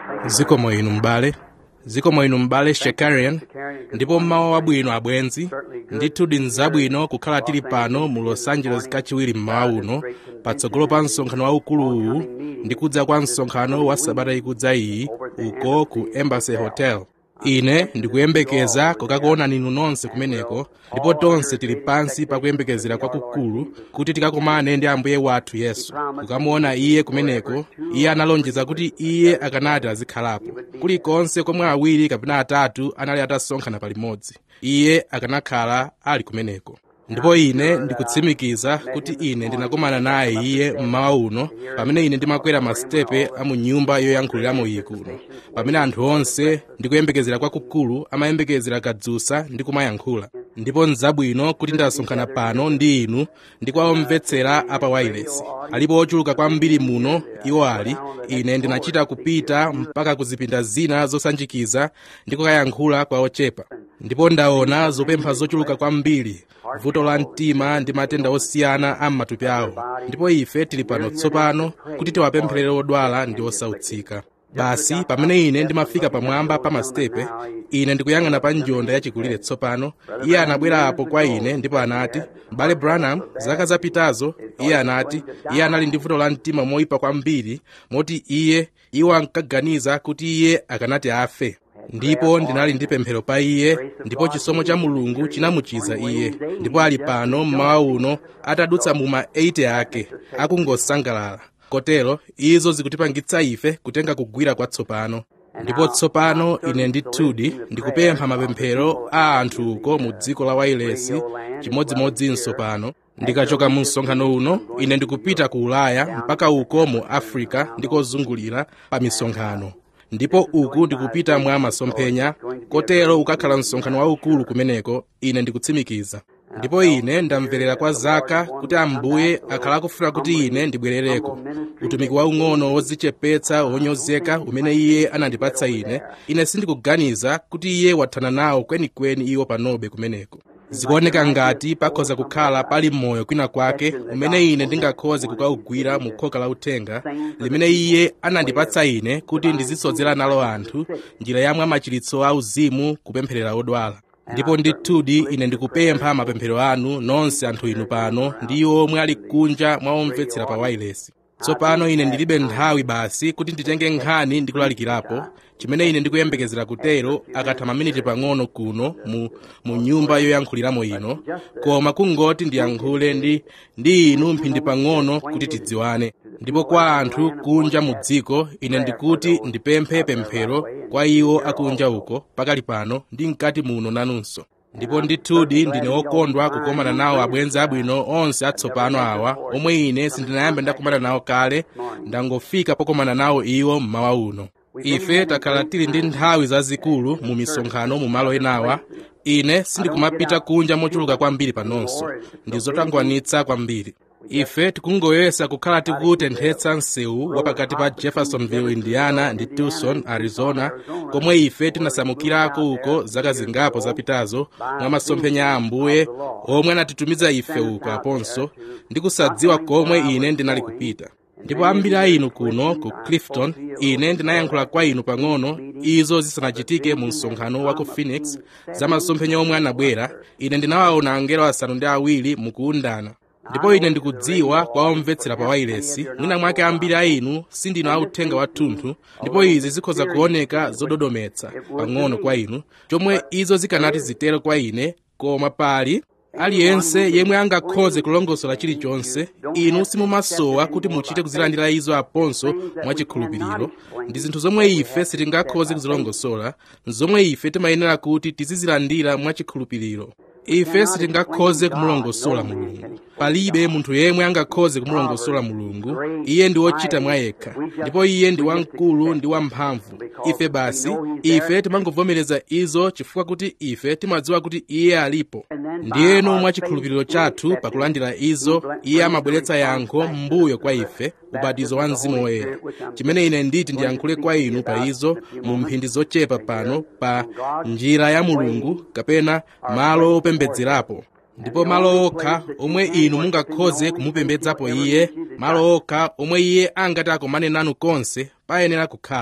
zikomo inu m'bale zikomo inu m'bale shekarian ndipo mmawa wabwino abwenzi ndithu ndi nzabwino kukhala tili pano mu los angeles kachiwiri mmawa uno patsogolo pa msonkhano waukuluwu ndi kudza kwa msonkhano wa sabata ikudza iyi uko ku embassy hotel ine ndikuyembekeza kukakuonani inu nonse kumeneko ndipo tonse tili pansi pakuyembekezera kwakukulu kuti tikakumane ndi ambuye wathu yesu kukamuona iye kumeneko iye analonjeza kuti iye akanati azikhalapo kulikonse komwe awiri kapena atatu anali atasonkhana palimodzi iye akanakhala ali kumeneko ndipo ine ndikutsimikiza kuti ine ndinakumana naye iye mmawa uno pamene ine ndimakwera masitepe a mu nyumba yoyankhuliramo iyi kuno pamene anthu onse ndikuyembekezera kwakukulu amayembekezera kadzusa ndi kumayankhula ndipo nzabwino kuti ndasonkhana pano ndi inu ndi kwa omvetsera apa wailesi alipo ochuluka kwambiri muno iwo ali ine ndinachita kupita mpaka ku zipinda zina zosanjikiza ndi kukayankhula kwa ochepa ndipo ndaona zopempha zochuluka kwambiri vuto la mtima ndi matenda osiyana a m'matupi awo ndipo ife tili pano tsopano kuti tiwapempherere odwala ndi osautsika basi pamene ine ndimafika pamwamba pa masitepe ine ndikuyang'ana pa njonda yachikulire tsopano iye anabwera apo kwa ine ndipo anati m'bale branham zaka zapitazo iye anati iye anali ndi vuto la mtima moyipa kwambiri moti iye iwo ankaganiza kuti iye akanati afe ndipo ndinali ndi pemphero pa iye ndipo chisomo cha mulungu chinamuchiza iye ndipo ali pano mmawa uno atadutsa mu ma 80 ake akungosangalala kotero izo zikutipangitsa ife kutenga kugwira kwatsopano ndipo tsopano ine ndithudi ndikupempha mapemphero a anthu uko mu dziko la wailesi chimodzimodzinso pano ndikachoka mu msonkhano uno ine ndikupita ku ulaya mpaka uko mu africa ndikozungulira pa misonkhano ndipo uku ndikupita mwa masomphenya kotero ukakhala msonkhano waukulu kumeneko ine ndikutsimikiza ndipo ine ndamverera kwa zaka kuti ambuye akhala akufuna kuti ine ndibwerereko utumiki waung'ono wodzichepetsa wonyozeka umene iye anandipatsa ine ine sindikuganiza kuti iye wathana nawo kwenikweni iwo panobe kumeneko zikuoneka ngati pakhoza kukhala pali moyo kwina kwake umene ine ndingakhoze kukaugwira mu khoka la uthenga limene iye anandipatsa ine kuti ndizisodzera nalo anthu njira yamwe machiritso a uzimu kupempherera odwala ndipo ndithudi ine ndikupempha mapemphero anu nonse anthu inu pano ndi iwo omwe ali kunja mwa omvetsera pa wailesi tsopano ine ndilibe nthawi basi kuti nditenge nkhani ndi kulalikirapo chimene ine ndikuyembekezera kutero akatha maminiti pang'ono kuno mu, mu nyumba yoyankhuliramo ino koma kungoti ndiyankhule ndi, ndi inu mphindi pang'ono kuti tidziwane ndipo kwa anthu kunja mu dziko ine ndikuti ndipemphe pemphero kwa iwo akunja uko pakali pano ndi mkati muno nanunso ndipo ndithudi ndine wokondwa kukomana nawo abwenzi abwino onse atsopano awa omwe ine sindinayambe ndakumana nawo kale ndangofika pokomana nawo iwo mmawa uno ife takhala tili ndi nthawi zazikulu mu misonkhano mu malo enawa ine sindikumapita kunja mochuluka kwambiri panonso ndi zotangwanitsa kwambiri ife tikungoyesa kukhala tikutenthetsa msewu wapakati pa jeffersonville indiana ndi tucson arizona komwe ife tinasamukirako uko zaka zingapo zapitazo mwa masomphenya a ambuye omwe anatitumiza ife uko aponso ndi kusadziwa komwe ine ndinali kupita ndipo ambiri a inu kuno ku clifton ine ndinayankhula kwa inu pang'ono izo zisanachitike mu msonkhano wa ku phoenix za masomphenya omwe anabwera ine ndinawaona angelo asanu ndi awiri mukuundana ndipo ine ndikudziwa kwa omvetsera pa wailesi mwina mwake ambiri a inu sindinu authenga wathunthu ndipo izi zikhoza kuoneka zododometsa pang'ono kwa inu chomwe izo zikanati zitero kwa ine koma pali aliyense yemwe angakhoze kulongosola chilichonse inu simumasowa kuti muchite kuzilandira izo aponso mwachikhulupiriro ndi zinthu zomwe ife sitingakhoze kuzilongosola zomwe ife timayenera kuti tizizilandira mwachikhulupiriro ife sitingakhoze kumulongosola mulungu palibe munthu yemwe angakhoze kumulongosola mulungu iye ndi wochita mwa yekha ndipo iye ndi wamkulu ndi wamphamvu ife basi ife timangovomereza izo chifukwa kuti ife timadziwa kuti iye alipo ndiyeno mwachikhulupiriro chathu pakulandira izo iye amabweretsa yankho m'mbuyo kwa ife ubatizo wa mzimu woyera chimene ine nditi ndiyankhule kwa inu pa izo mu mphindi zochepa pano pa njira ya mulungu kapena malo opembedzerapo ndipo malo okha omwe inu mungakhoze kumupembedzapo iye malo okha omwe iye angati akomane nanu konse payenera kukhala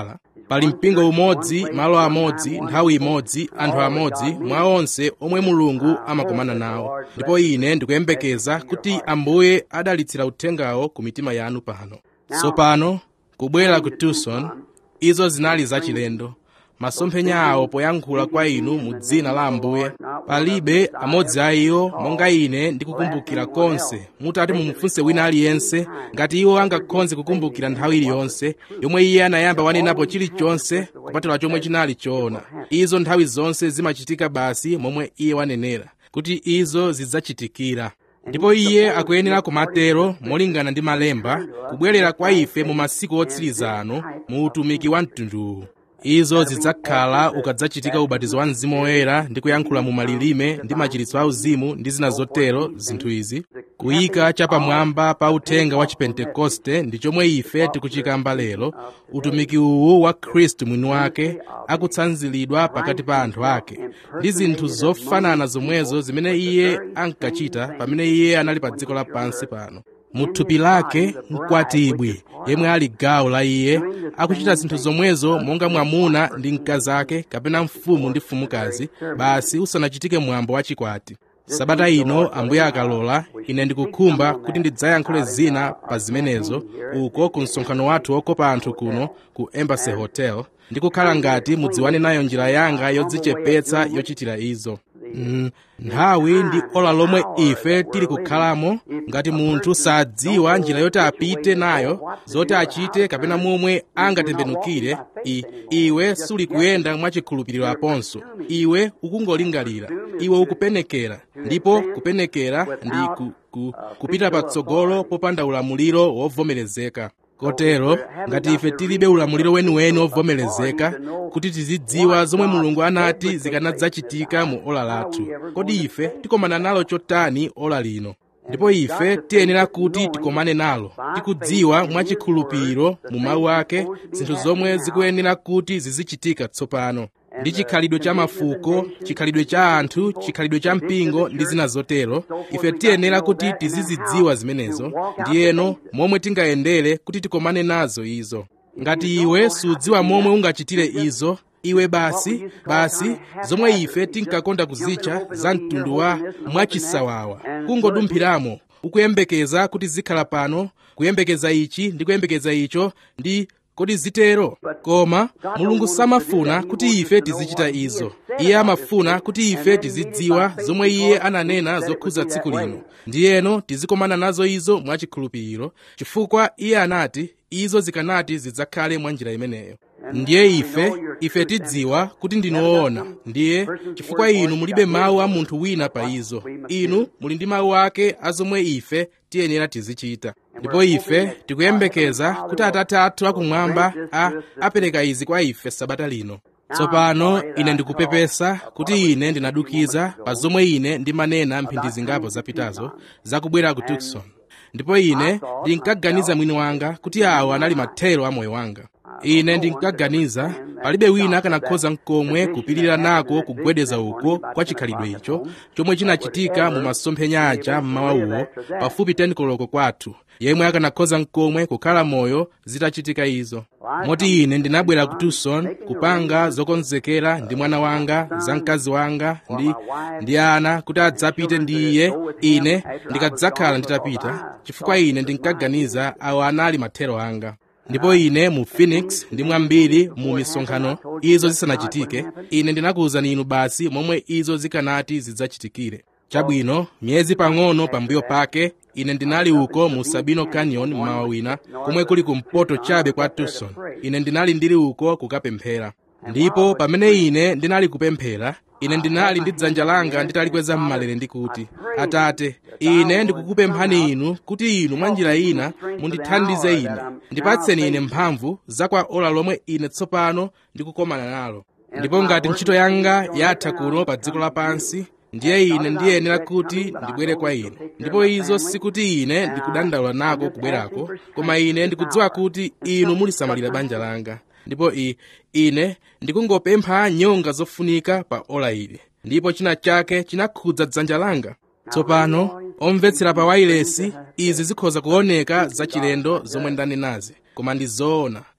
pali mpingo umodzi malo amodzi nthawi imodzi anthu amodzi mwa onse omwe mulungu amakomana nawo ndipo ine ndikuyembekeza kuti ambuye adalitsira uthengawo ku mitima yanu pano tsopano kubwera ku tucson izo zinali zachilendo masomphenya awo poyankhula kwa inu mu dzina la ambuye palibe amodzi a iwo monga ine ndikukumbukira konse mutati mumufunse wina aliyense ngati iwo angakhonze kukumbukira nthawi iliyonse yomwe iye anayamba wanenapo chilichonse kupatula chomwe chinali choona izo nthawi zonse zimachitika basi momwe iye wanenera kuti izo zidzachitikira ndipo iye akuyenera kumatero molingana ndi malemba kubwerera kwa ife mu masiku otsiriza ano mu utumiki wa mtunduwu izo zidzakhala ukadzachitika ubatizo wa mzimu woyera ndi kuyankhula mu malilime ndi machiritso auzimu ndi zina zotero zinthu izi kuyika chapamwamba pa uthenga wa chipentekoste ndi chomwe ife tikuchikamba lero utumiki uwu wa khristu mwini wake akutsanziridwa pakati pa anthu ake ndi zinthu zofanana zomwezo zimene iye ankachita pamene iye anali pa dziko lapansi pano mu thupi lake mkwatibwi yemwe ali gawo la iye akuchita zinthu zomwezo monga mwamuna ndi mkazi ake kapena mfumu ndi mfumukazi basi usanachitike mwambo wa chikwati sabata ino ambuye akalola ine ndikukhumba kuti ndidzayankhule zina pa zimenezo uko ku msonkhano wathu wokopa anthu kuno ku embassy hotel ndikukhala ngati mudziwane nayo njira yanga yodzichepetsa yochitira izo Mm, nthawi ndi ola lomwe ife tili kukhalamo ngati munthu sadziwa njira yoti apite nayo zoti achite kapena momwe angatembenukire I, iwe suli kuyenda mwachikhulupiriro aponso iwe ukungolingalira iwe ukupenekera ndipo kupenekera ndi ku, ku, kupita patsogolo popanda ulamuliro wovomerezeka kotero ngati ife tilibe ulamuliro weniweni wovomerezeka kuti tizidziwa zomwe mulungu anati zikanadzachitika mu ola lathu kodi ife tikomana nalo chotani ola lino ndipo ife tiyenera kuti tikomane nalo tikudziwa mwachikhulupiriro mu mawu ake zinthu zomwe zikuyenera kuti zizichitika tsopano ndi chikhalidwe cha mafuko chikhalidwe cha anthu chikhalidwe cha mpingo ndi zina zotero ife tiyenera kuti tizizidziwa zimenezo ndiyeno momwe tingayendere kuti tikomane nazo izo ngati iwe sudziwa momwe ungachitire izo iwe basi basi zomwe ife tinkakonda kuzitcha za mtundu wa mwachisawawa kungodumphiramo ukuyembekeza kuti zikhala pano kuyembekeza ichi ndi kuyembekeza icho ndi kodi zitero koma mulungu samafuna kuti ife tizichita izo iye amafuna kuti ife tizidziwa zomwe iye ananena zokhuza tsiku lino ndiyeno tizikomana nazo izo mwachikhulupiriro chifukwa iye anati izo zikanati zidzakhale mwa njira imeneyo ndiye ife ife tidziwa kuti ndinoona ndiye chifukwa inu mulibe mawu a munthu wina pa izo inu muli ndi mawu ake a zomwe ife tiyenera tizichita ndipo ife tikuyembekeza kuti atate athu akumwamba a apereka izi kwa ife sabata lino tsopano ine ndikupepesa kuti ine ndinadukiza pa zomwe ine ndimanena mphindi zingapo zapitazo zakubwera ku tucson ndipo ine ndinkaganiza mwini wanga kuti awo anali mathero a moyo wanga ine ndinkaganiza palibe wina akanakhoza mkomwe kupirira nako kugwedeza uko kwa chikhalidwe icho chomwe chinachitika mu masomphenya aja mmawa uwo pafupi 10 koloko kwathu yemwe akanakhoza mkomwe kukhala moyo zitachitika izo moti ine ndinabwera ku tucson kupanga zokonzekera ndi mwana wanga za mkazi wanga ndi, ndi ana kuti adzapite ndi iye ine ndikadzakhala nditapita chifukwa ine ndinkaganiza awo anali mathero anga ndipo ine mu phoenix ndi mwambiri mu misonkhano izo zisanachitike ine ndinakuwuzani inu basi momwe izo zikanati zidzachitikire chabwino miyezi pang'ono pambuyo pake ine ndinali uko mu sabino canyon mmawa wina komwe kuli kumpoto chabe kwa tucson ine ndinali ndili uko kukapemphera ndipo pamene ine ndinali kupemphera ine ndinali ndi dzanja langa nditalikweza m'malere ndikuti atate ine ndikukupemphani inu kuti inu mwa njira ina mundithandize ine ndipatseni ine mphamvu za kwa ola lomwe ine tsopano ndikukomana nalo ndipo ngati ntchito yanga yatha kuno pa dziko lapansi ndiye ine ndiyenera kuti ndibwere kwa inu ndipo izo sikuti ine ndikudandaula nako kubwerako koma ine ndikudziwa kuti inu mulisamalira banja langa ndipo i ine ndikungopempha nyonga zofunika pa ola ili ndipo china chake chinakhudza dzanja langa tsopano omvetsera pa wailesi izi zikhoza kuoneka zachilendo zomwe ndanenazi koma ndi zoona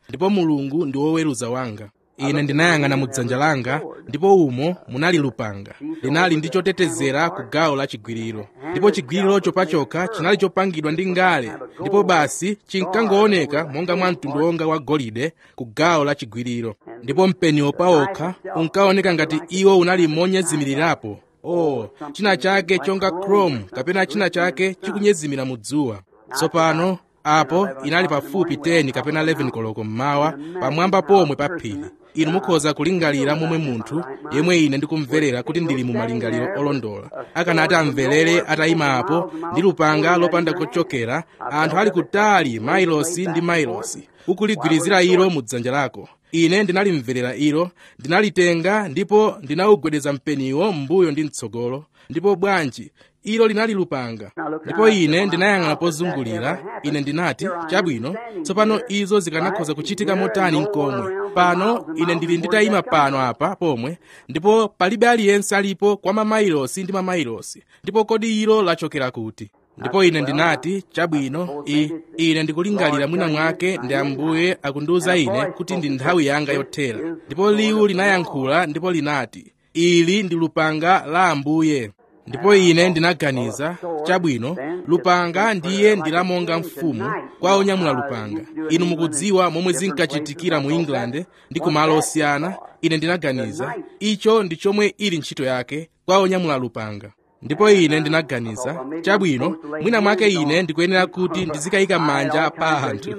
ndipo mulungu ndi woweruza wanga ine ndinayang'ana mu dzanja langa ndipo umo munali lupanga linali ndi chotetezera ku gawo la chigwiriro ndipo chigwirirocho pachokha chinali chopangidwa ndi ngale ndipo basi chinkangooneka monga mwa mtundu wonga wa golide ku gawo la chigwiriro ndipo mpeniwo pawokha unkaoneka ngati iwo unali monyezimirirapo oh china chake chonga chrome kapena china chake chikunyezimira mu dzuwa tsopano apo inali pafupi 10 kapena 11 koloko mmawa pamwamba pomwe pa phiri inu mukhoza kulingalira momwe munthu yemwe ine ndikumverera kuti ndili mu malingaliro olondola akanati amverere atayima apo ndi lupanga lopanda kochokera anthu ali kutali mailosi ndi mailosi ukuligwirizira ilo mu dzanja lako ine ndinalimverera ilo ndinalitenga ndipo ndinawugwedeza mpeniwo m'mbuyo ndi mtsogolo ndipo bwanji ilo linali lupanga ndipo ine ndinayang'ana pozungulira ine ndinati chabwino tsopano izo zikanakhoza kuchitika motani nkomwe pano ine ndili nditayima pano apa pomwe ndipo palibe aliyense alipo kwa mamailosi ndi mamailosi ndipo kodi ilo lachokera kuti ndipo ine ndinati chabwino i ine ndikulingalira mwina mwake ndi ambuye akundiwuza ine kuti ndi nthawi yanga yothera ndipo liwu linayankhula ndipo linati ili ndi lupanga la ambuye ndipo ine ndinaganiza chabwino lupanga ndiye ndilamonga mfumu kwa onyamula lupanga inu mukudziwa momwe zinkachitikira mu england ndi kumalo osiyana ine ndinaganiza icho ndi chomwe ili ntchito yake kwa onyamula lupanga ndipo ine ndinaganiza chabwino mwina mwake ine ndikuyenera kuti ndizikayika manja pa anthu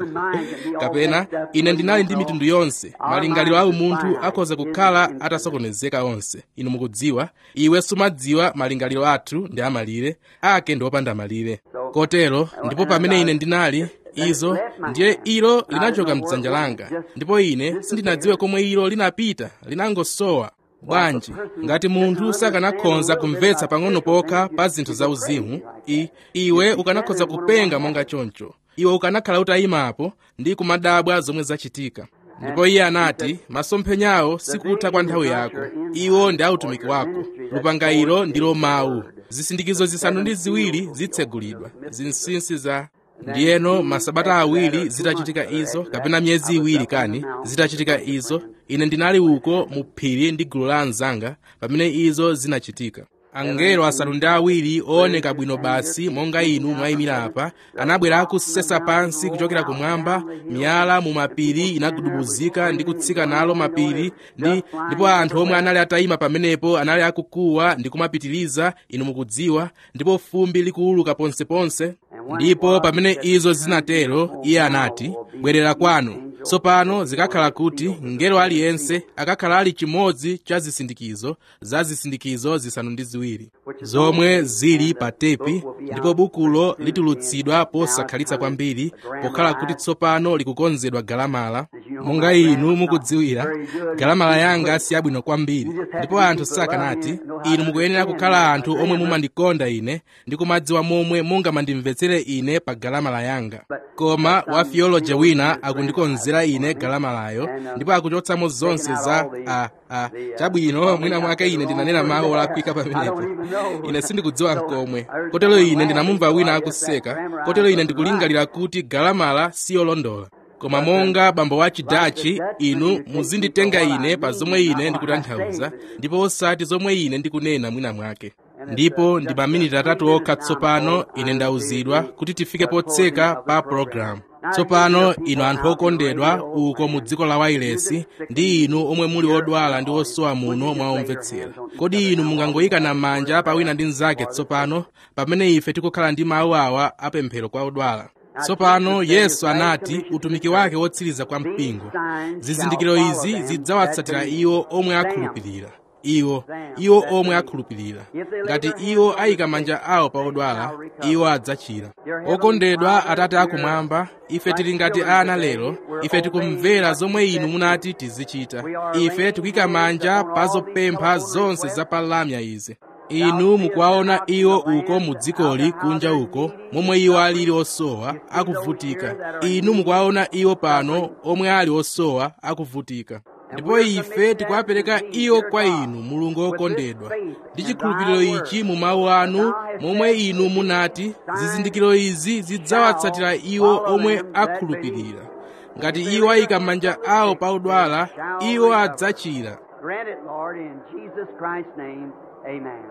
kapena ine ndinali ndi mitundu yonse malingaliro a umunthu akhoza kukhala atasokonezeka onse inu mukudziwa iwe sumadziwa malingaliro athu ndi amalire ake ndi opanda malire kotero ndipo pamene ine ndinali izo ndiye ilo linachoka mdzanja langa ndipo ine sindinadziwe komwe ilo linapita linangosowa bwanji ngati munthu sakanakhoza kumvetsa pang'ono pokha pa zinthu zauzimu i iwe ukanakhoza kupenga monga choncho iwe ukanakhala utayimapo ndi kumadabwa zomwe zachitika ndipo iye anati masomphenyawo sikutha kwa nthawi yako iwo ndi autumiki wako lupanga ilo ndilo mawu zisindikizo zisanu ndi ziwiri zitsegulidwa zinsinsi za ndiyeno masabata awiri zitachitika izo kapena miyezi iwiri kani zitachitika izo ine ndinali uko mu phiri ndi gulu la anzanga pamene izo zinachitika angelo asanu ndi awiri ooneka bwino basi monga inu mwayimira apa anabwera akusesa pansi kuchokera kumwamba miyala mu mapiri inagudubuzika ndi kutsika nalo mapiri ndi ndipo anthu omwe anali atayima pamenepo anali akukuwa ndi kumapitiriza inu mukudziwa ndipo fumbi likuuluka ponseponse ndipo pamene izo zinatero iye anati bwerera kwanu tsopano zikakhala kuti mngelo aliyense akakhala ali chimodzi cha zisindikizo za zisindikizo zisanu ndi ziwiri zomwe zili pa tepi ndipo bukulo litulutsidwa posakhalitsa kwambiri pokhala kuti tsopano likukonzedwa galamala monga inu mukudziwira galamala yanga si yabwino kwambiri ndipo anthu sakanati inu mukuyenera kukhala anthu omwe mumandikonda ine ndi kumadziwa momwe mungamandimvetsere ine pa galamala yanga koma wa theology wina akundikonzera ine galamalayo ndipo akuchotsamo zonse za a a chabwino mwina mwake ine ndinanena mawu olakwika pamenepo ine sindikudziwa nkomwe kotero ine ndinamumva wina akuseka kotero ine ndikulingalira kuti galamala siyolondola koma monga bambo wa chidachi inu muzinditenga ine pa zomwe ine ndikutanthauza ndipo osati zomwe ine ndikunena mwina mwake ndipo ndi maminiti atatu okha tsopano ine ndauzidwa kuti tifike potseka pa pologalamu tsopano inu anthu okondedwa uko mu dziko la wailesi ndi inu omwe muli odwala ndi osowa muno mwaomvetsera kodi inu mungangoyikana manja pa wina ndi mnzake tsopano pamene ife tikukhala ndi mawu awa apemphero kwa odwala tsopano yesu anati utumiki wake wotsiriza kwa mpingo zizindikiro izi zidzawatsatira iwo omwe akhulupirira iwo iwo omwe akhulupirira ngati iwo ayika manja awo pa odwala iwo adzachira okondedwa atate akumwamba ife tili ngati ana lero ife tikumvera zomwe inu munati tizichita ife tikuyika manja pa zopempha zonse za palamya izi inu mukuwaona iwo uko mu dzikoli kunja uko momwe iwo alili osowa akuvutika inu mukuwaona iwo pano omwe ali osowa akuvutika ndipo ife tikuwapereka iwo kwa inu mulungu wokondedwa ndi chikhulupiriro ichi mu mawu anu momwe inu munati zizindikiro izi zidzawatsatira iwo omwe akhulupirira ngati iwo ayika manja awo pa odwala iwo adzachira Grant it, Lord, in Jesus Christ's name. Amen.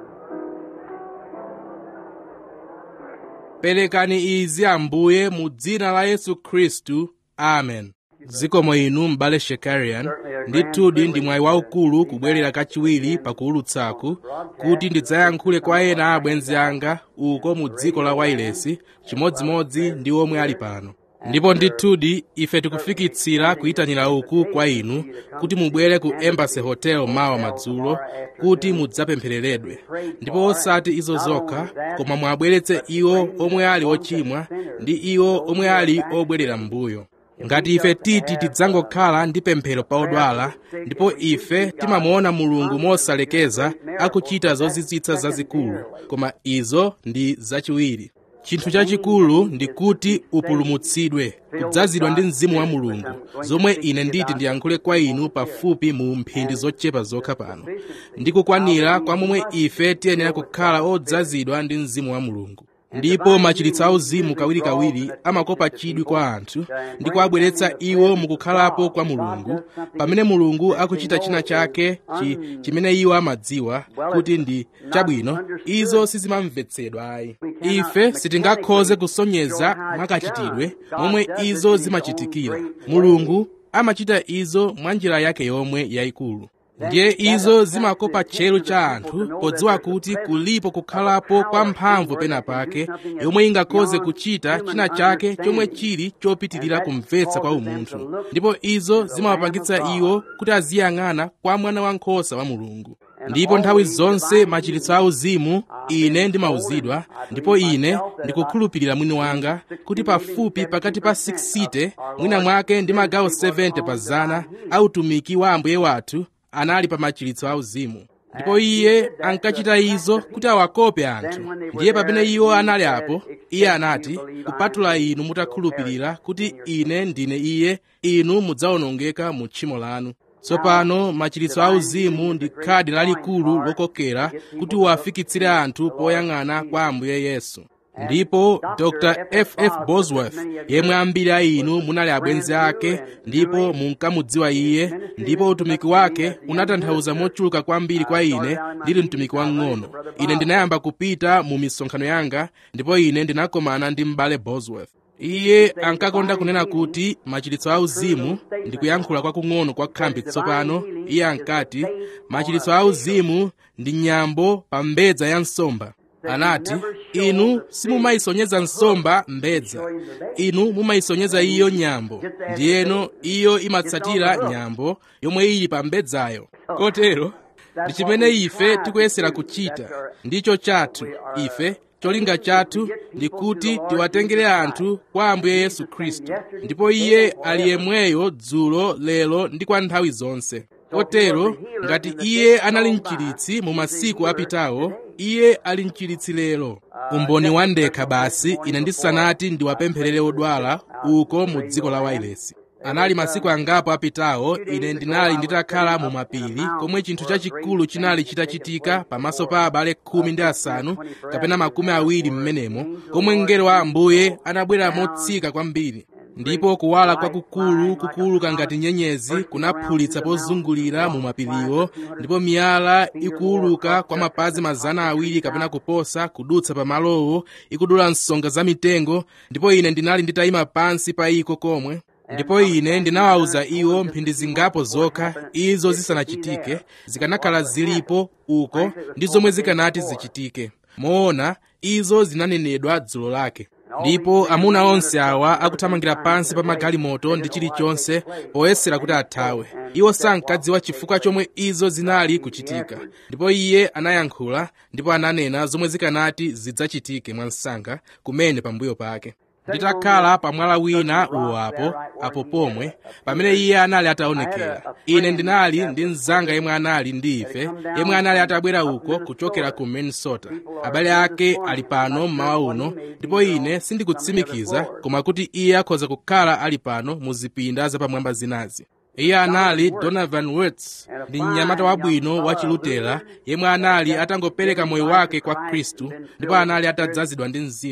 perekani izi ambuye mu dzina la yesu khristu amen zikomo inu m'bale shekarian ndithudi ndi mwayi waukulu kubwerera kachiwiri pakuwulutsaku kuti ndidzayankhule kwa ena a abwenzi anga uko mu dziko la wailesi chimodzimodzi ndi omwe ali pano ndipo ndithudi ife tikufikitsira kuyitanira uku kwa inu kuti mubwere ku embassy hotel mawa madzulo kuti mudzapemphereredwe ndipo osati izo zokha koma mwabweretse iwo omwe ali ochimwa ndi iwo omwe ali obwerera m'mbuyo ngati ife titi tidzangokhala ndi pemphero pa odwala ndipo ife timamuona mulungu mosalekeza akuchita zozizwitsa zazikulu koma izo ndi zachiwiri chinthu chachikulu ndi kuti upulumutsidwe kudzazidwa ndi mzimu wa mulungu zomwe ine nditi ndiyankhule kwa inu pafupi mu mphindi zochepa zokha pano ndi kukwanira kwa momwe ife tiyenera kukhala odzazidwa ndi mzimu wa mulungu ndipo machiritso auzimu kawirikawiri amakopa chidwi kwa anthu ndi kuwabweretsa iwo mukukhalapo kwa mulungu pamene mulungu akuchita china chake chi, chimene iwo amadziwa kuti ndi chabwino izo sizimamvetsedwa ayi ife sitingakhoze kusonyeza mwakachitidwe momwe izo zimachitikira mulungu amachita izo mwa njira yake yomwe yayikulu ndiye izo zimakopa tcheru cha anthu podziwa kuti kulipo kukhalapo kwa mphamvu pena pake yomwe ingakhoze kuchita china chake chomwe chili chopitirira kumvetsa kwa umunthu ndipo izo zimawapangitsa iwo kuti aziyang'ana kwa mwana wankhosa wa mulungu ndipo nthawi zonse machiritso auzimu ine ndimauzidwa ndipo ine ndikukhulupirira mwini wanga kuti pafupi pakati pa 60 mwina mwake ndi magawo 70 pa zana autumiki wa ambuye wathu anali pa machiritso auzimu ndipo iye ankachita izo kuti awakope anthu ndiye pamene iwo anali apo iye anati kupatula inu mutakhulupirira kuti ine ndine iye inu mudzawonongeka mu tchimo lanu tsopano machiritso auzimu ndi khadi lalikulu lokokera kuti uwafikitsire anthu poyang'ana kwa ambuye yesu ndipo dr ff bosworth yemwe ambiri a inu munali abwenzi ake ndipo munkamudziwa iye ndipo utumiki wake unatanthauza mochuluka kwambiri kwa ine ndili mtumiki wang'ono ine ndinayamba kupita mu misonkhano yanga ndipo ine ndinakomana ndi m'bale bosworth iye ankakonda kunena kuti machiritso auzimu ndi kuyankhula kwakung'ono kwa khambi tsopano iye ankati machiritso auzimu ndi nyambo pa mbedza ya nsomba anati inu simumayisonyeza nsomba mbedza inu mumayisonyeza iyo nyambo ndiyeno iyo imatsatira nyambo yomwe ili pa mbedzayo kotero ndi chimene ife tikuyesera kuchita ndicho chathu ife cholinga chathu ndi kuti tiwatengere anthu kwa ambuye yesu khristu ndipo iye ali yemweyo dzulo lero ndi kwa nthawi zonse kotero ngati iye anali mchiritsi mu masiku apitawo iye ali mchiritsi lero umboni wandekha basi ine ndisanati ndiwapempherere odwala uko mu dziko la wailesi anali masiku angapo apitawo ine ndinali nditakhala mu mapiri komwe chinthu chachikulu chinali chitachitika pamaso pa abale khumi ndi asanu kapena makumi awiri m'menemo komwe mngelo wa ambuye anabwera motsika kwambiri ndipo kuwala kwakukulu kukuluka ngati nyenyezi kunaphulitsa pozungulira mu mapiriwo ndipo miyala ikuwuluka kwa mapazi mazana awiri kapena kuposa kudutsa pa malowo ikudula nsonga za mitengo ndipo ine ndinali nditayima pansi pa iko komwe ndipo ine ndinawawuza iwo mphindi zingapo zokha izo zisanachitike zikanakhala zilipo uko ndi zomwe zikanati zichitike moona izo zinanenedwa dzulo lake ndipo amuna onse awa akuthamangira pansi pa magalimoto ndi chilichonse poyesera kuti athawe iwo sankadziwa chifukwa chomwe izo zinali kuchitika ndipo iye anayankhula ndipo ananena zomwe zikanati zidzachitike mwansanga kumene pambuyo pake nditakhala pamwala wina uwo apo apo pomwe pamene iye anali ataonekera ine ndinali ndi mnzanga yemwe anali ndi ife yemwe anali atabwera uko kuchokera ku minnesota abale ake ali pano mmawa uno ndipo ine sindikutsimikiza koma kuti iye akhoza kukhala ali pano mu zipinda zapamwamba zinazi iye anali donovan wirtz ndi mnyamata wabwino wa chilutera yemwe anali atangopereka moyo wake kwa khristu ndipo anali atadzazidwa ndi mzimu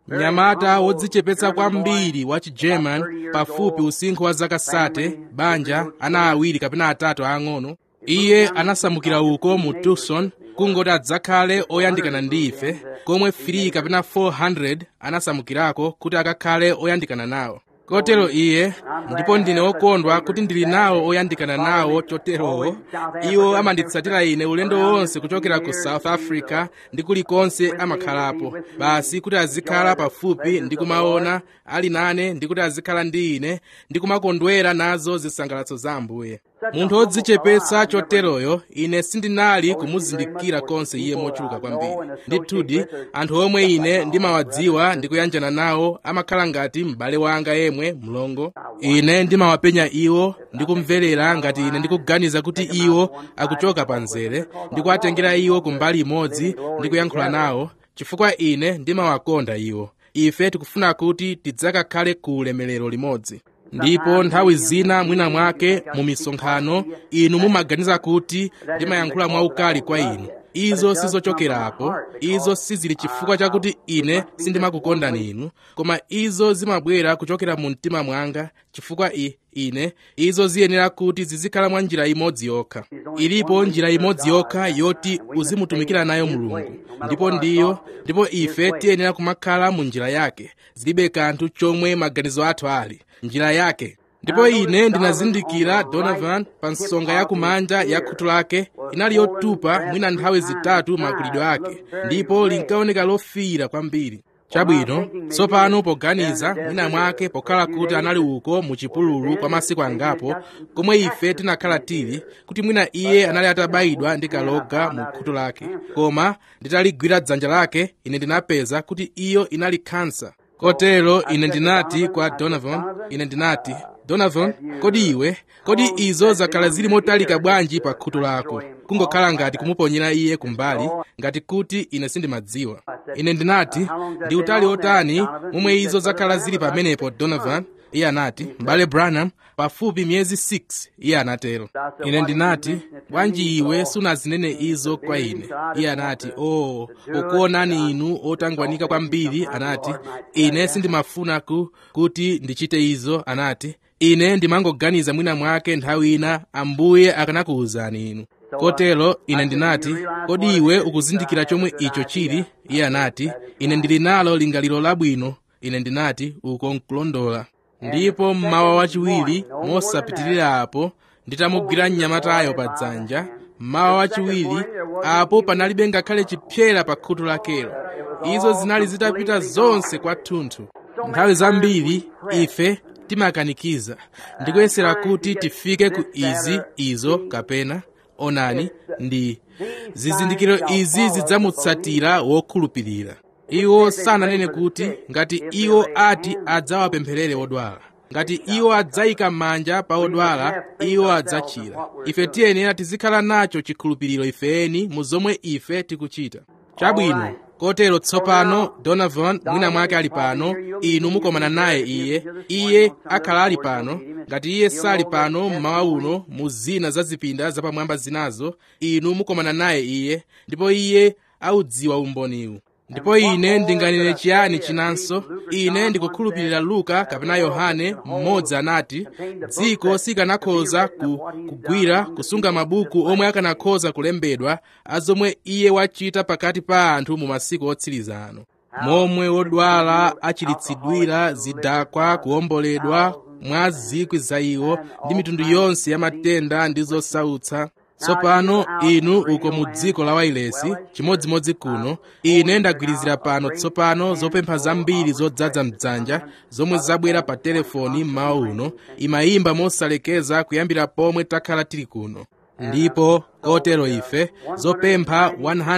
mnyamata wodzichepetsa kwambiri wa chigerman pafupi usinkhu wa zaka sate banja ana awiri kapena atatu aang'ono iye anasamukira uko mu tucson kungoti adzakhale oyandikana ndi ife komwe 3 kapena 400 anasamukirako kuti akakhale oyandikana nawo kotero iye ndipo ndine wokondwa kuti ndili nawo oyandikana nawo choterowo iwo amanditsatira ine ulendo wonse kuchokera ku south africa ndi kulikonse amakhalapo basi kuti azikhala pafupi ndi kumaona ali nane ndi kuti azikhala ndi ine ndi kumakondwera nazo zisangalatso za ambuye munthu wodzichepetsa choteroyo ine sindinali kumuzindikira konse iye mochuluka kwambiri ndithudi anthu omwe ine ndimawadziwa ndi kuyanjana nawo amakhala ngati m'bale wanga yemwe mlongo ine ndimawapenya iwo ndikumverera ngati ine ndikuganiza kuti iwo akuchoka pa mzere ndikuwatengera iwo kumbali imodzi ndi kuyankhula nawo chifukwa ine ndimawakonda iwo ife tikufuna kuti tidzakakhale ku ulemerero limodzi ndipo nthawi zina mwina mwake mu misonkhano inu mumaganiza kuti ndimayankhula mwaukali kwa inu izo sizochokerapo izo sizili chifukwa chakuti ine sindimakukondani inu koma izo zimabwera kuchokera mu mtima mwanga chifukwa i ine izo ziyenera kuti zizikhala mwa njira imodzi yokha ilipo njira imodzi yokha yoti uzimutumikira nayo mulungu ndipo ndiyo ndipo ife tiyenera kumakhala mu njira yake zilibe kanthu chomwe maganizo athu ali njira yake ndipo ine ndinazindikira donovan pa nsonga yakumanja ya khutu lake inali yotupa mwina nthawi zitatu makulidwe ake ndipo linkaoneka lofiira kwambiri chabwino tsopano poganiza mwina mwake pokhala kuti anali uko mu chipululu kwa masiku angapo komwe ife tinakhala tili kuti mwina iye anali atabayidwa ndi kaloga mu khutu lake koma nditaligwira dzanja lake ine ndinapeza kuti iyo inali khansa kotero ine ndinati kwa donovan ine ndinati donovan kodi iwe kodi izo zakhala zili motalika bwanji pa khutu lako kungokhala ngati kumuponyera iye kumbali ngati kuti ine sindimadziwa ine ndinati ndi utali otani momwe izo zakhala zili pamenepo donovan iye anati m'bale branham pafupi miyezi 6 iye anatero ine ndinati bwanji iwe sunazinene izo kwa ine iye anati o oh, pokuonani inu otangwanika kwambiri anati ine sindimafuna ku kuti ndichite izo anati ine ndimangoganiza mwina mwake nthawi ina ambuye akanakuwuzani inu kotero ine ndinati kodi iwe ukuzindikira chomwe icho chili iye anati ine ndili nalo lingaliro labwino ine ndinati uko nkulondola ndipo mmawa wachiwiri mosapitirira apo nditamugwira mnyamatayo pa dzanja mmawa wachiwiri apo panalibe ngakhale chipyera pa khutu lakelo izo zinali zitapita zonse kwathunthu nthawi zambiri ife timakanikiza ndikuyesera kuti tifike ku izi izo kapena onani ndi zizindikiro izi zidzamutsatira wokhulupirira iwo sananene kuti ngati iwo ati adzawapempherere odwala ngati iwo adzayika manja pa odwala iwo adzachira ife tiyenera tizikhala nacho chikhulupiriro ifeni mu zomwe ife tikuchita chabwino kotero tsopano donovan mwina mwake ali pano inu mukomana naye iye iye akhala ali pano ngati iye sali pano mmawa uno mu zina za zipinda zapamwamba zinazo inu mukomana naye iye ndipo iye audziwa umboniwu ndipo ine ndinganene chiyani chinanso ine ndikukhulupirira luka kapena yohane mmodzi anati dziko sikanakhoza ku, kugwira kusunga mabuku omwe akanakhoza kulembedwa azomwe iye wachita pakati pa anthu mu masiku otsiriza ano momwe odwala achiritsidwira zidakwa kuwomboledwa mwa zikwi za iwo ndi mitundu yonse ya matenda ndi zosautsa tsopano inu uko mu dziko la wailesi chimodzimodzi kuno ine ndagwirizira pano tsopano zopempha zambiri zodzaza mdzanja zomwe zabwera pa telefoni mmawa uno imayimba mosalekeza kuyambira pomwe takhala tili kuno ndipo kotero ife zopempha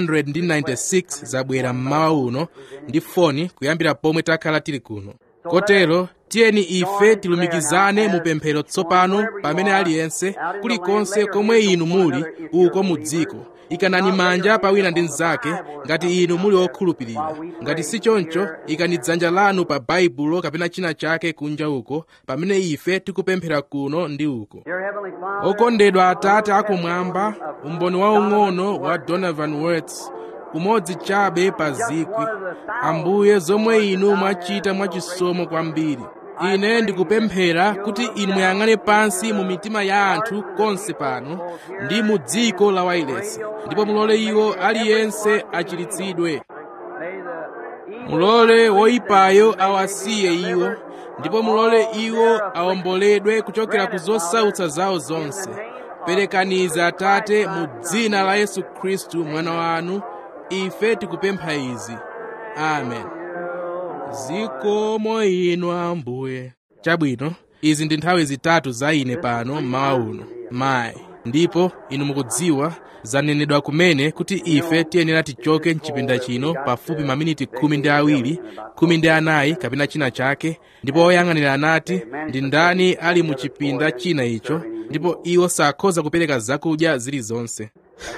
196 zabwera mmawa uno ndi foni kuyambira pomwe takhala tili kuno kotero tiyeni ife tilumikizane mu pemphero tsopano pamene aliyense kulikonse komwe inu muli uko mu dziko ikanani manja pa wina ndi mnzake ngati inu muli okhulupirira ngati si choncho ikani dzanja lanu pa baibulo kapena china chake kunja uko pamene ife tikupemphera kuno ndi uko okondedwa atate akumwamba umboni waung'ono wa donovan words umodzi chabe pa zikwi ambuye zomwe inu mwachita mwachisomo kwambiri ine ndikupemphera kuti inu muyang'ane pansi mu mitima ya anthu konse pano ndi mu dziko la wailesi ndipo mulole iwo aliyense achiritsidwe mulole woyipayo awasiye iwo ndipo mulole iwo awomboledwe kuchokera ku zosautsa zawo zonse perekaniza atate mu dzina la yesu khristu mwana wanu ife tikupempha izi amen zikomo inu ambuye chabwino izi ndi nthawi zitatu za ine pano mmawa uno mayi ndipo inu mukudziwa zanenedwa kumene kuti ife tiyenera tichoke mchipinda chino pafupi maminiti khumi ndi awiri khumi ndi anayi kapena china chake ndipo oyang'anira anati ndi ndani ali mu chipinda china icho ndipo iwo sakhoza kupereka zakudya zilizonse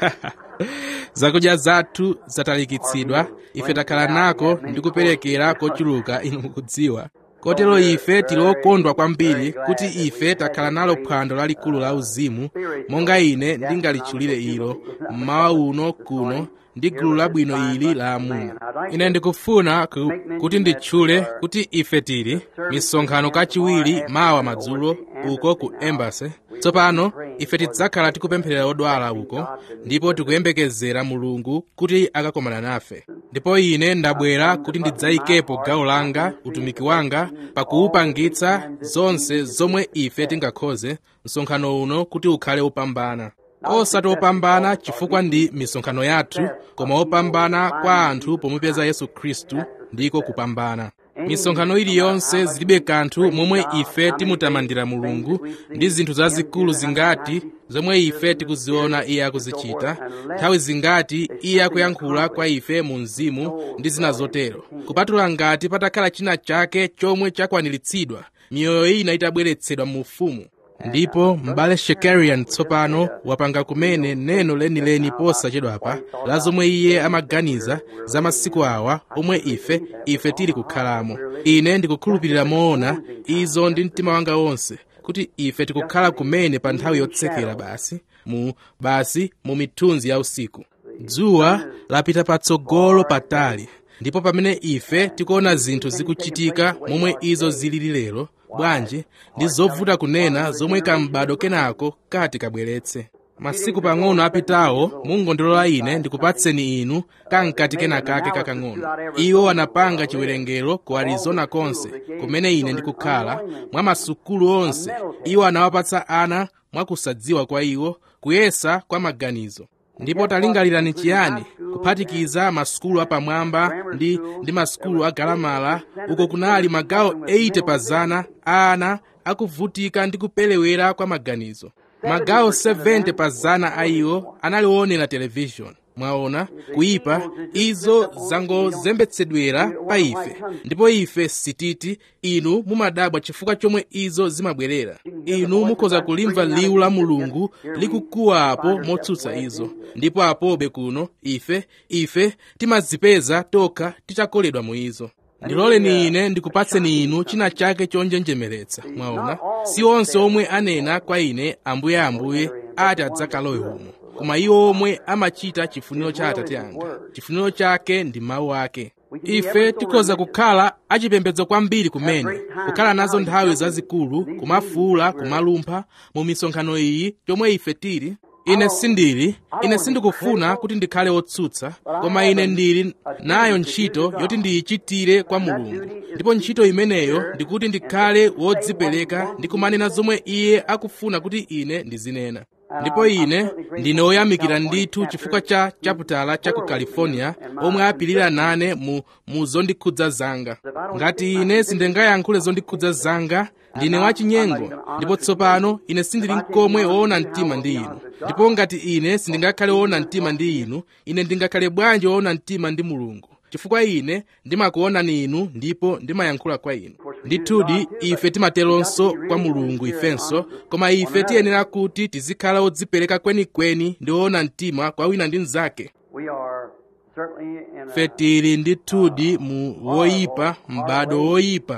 zakudya zathu zatalikitsidwa ife takhala nako ndi kuperekera kochuluka inu mukudziwa kotero ife tili okondwa kwambiri kuti ife takhala nalo phwando lalikulu la uzimu monga ine ndingalitchulire ilo mmawa uno kuno ndi gulu labwino ili la amuna ine ndikufuna ku, kuti nditchule kuti ife tili misonkhano kachiwiri mawa madzulo uko ku embassy tsopano ife tidzakhala tikupempherera odwala uko ndipo tikuyembekezera mulungu kuti akakomana nafe ndipo ine ndabwera kuti ndidzayikepo gawo langa utumiki wanga pakuwupangitsa zonse zomwe ife tingakhoze msonkhano uno kuti ukhale wopambana osati opambana chifukwa ndi misonkhano yathu koma opambana kwa anthu pomupeza yesu khristu ndiko kupambana misonkhano iliyonse zilibe kanthu momwe ife timutamandira mulungu ndi zinthu zazikulu zingati zomwe ife tikuziona iye akuzichita nthawi zingati iye akuyankhula kwa ife mu mzimu ndi zina zotero kupatula ngati patakhala china chake chomwe chakwaniritsidwa miyoyo ina itabweretsedwa mu ufumu ndipo m'bale shekarian tsopano wapanga kumene neno lenileni posachedwapa la zomwe iye amaganiza za masiku awa omwe ife ife tili kukhalamo ine ndikukhulupirira moona izo ndi mtima wanga wonse kuti ife tikukhala kumene pa nthawi yotsekera basi mu basi mu mithunzi ya usiku dzuwa lapita patsogolo patali ndipo pamene ife tikuona zinthu zikuchitika momwe izo zilili lero bwanji ndi zovuta kunena zomwe kambado kenako kati kabweretse masiku pang'ono apitawo mungondilola ine ndikupatseni inu kamkati kenakake kakang'ono iwo anapanga chiwerengero ku arizona konse kumene ine ndikukhala mwa masukulu onse iwo anawapatsa ana mwakusadziwa kwa iwo kuyesa kwa maganizo ndipo talingalirani chiyani kuphatikiza masukulu apamwamba ndi ndi masukulu agalamala uko kunali magawo 80 pa zana a ana akuvutika ndi kupelewera kwa maganizo magawo 70 pa zana a iwo analionera televishoni mwaona kuyipa izo zangozembetsedwera pa ife ndipo ife sititi inu mumadabwa chifukwa chomwe izo zimabwerera inu mukhoza kulimva liwu la mulungu likukuwapo motsutsa izo ndipo apobe kuno ife ife timazipeza tokha titakoledwa mu izo ndiloleni ine ndikupatseni inu china chake chonjenjemeretsa mwaona si onse omwe anena kwa ine ambuye ambuye ati adzakalowe umo koma iwo omwe amachita chifuniro cha atate anga chifuniro chake ndi mawu ake ife tikhoza kukhala achipembedzo kwambiri kumene kukhala nazo nthawi zazikulu kumafuula kumalumpha mu misonkhano iyi chomwe ife tili ine sindili ine sindikufuna kuti ndikhale wotsutsa koma ine ndili nayo ntchito yoti ndiyichitire kwa mulungu ndipo ntchito imeneyo ndikuti ndikhale wodzipereka ndi kumanena zomwe iye akufuna kuti ine ndizinena ndipo ine ndine woyamikira ndithu chifukwa cha chaputala cha ku california omwe apirira nane mu, mu zondikhudza zanga ngati ine sindingayankhule zondikhudza zanga ndine wachinyengo ndipo tsopano ine sindili nkomwe woona mtima ndi inu ndipo ngati ine sindingakhale woona mtima ndi inu ine ndingakhale bwanji woona mtima ndi mulungu chifukwa ine ndimakuonani inu ndipo ndimayankhula kwa inu ndithudi ife timateronso kwa mulungu ifenso koma ife tiyenera kuti tizikhala odzipereka kwenikweni ndi woona mtima kwa wina ndi mnzake ife tili ndithudi mu woyipa m'bado woyipa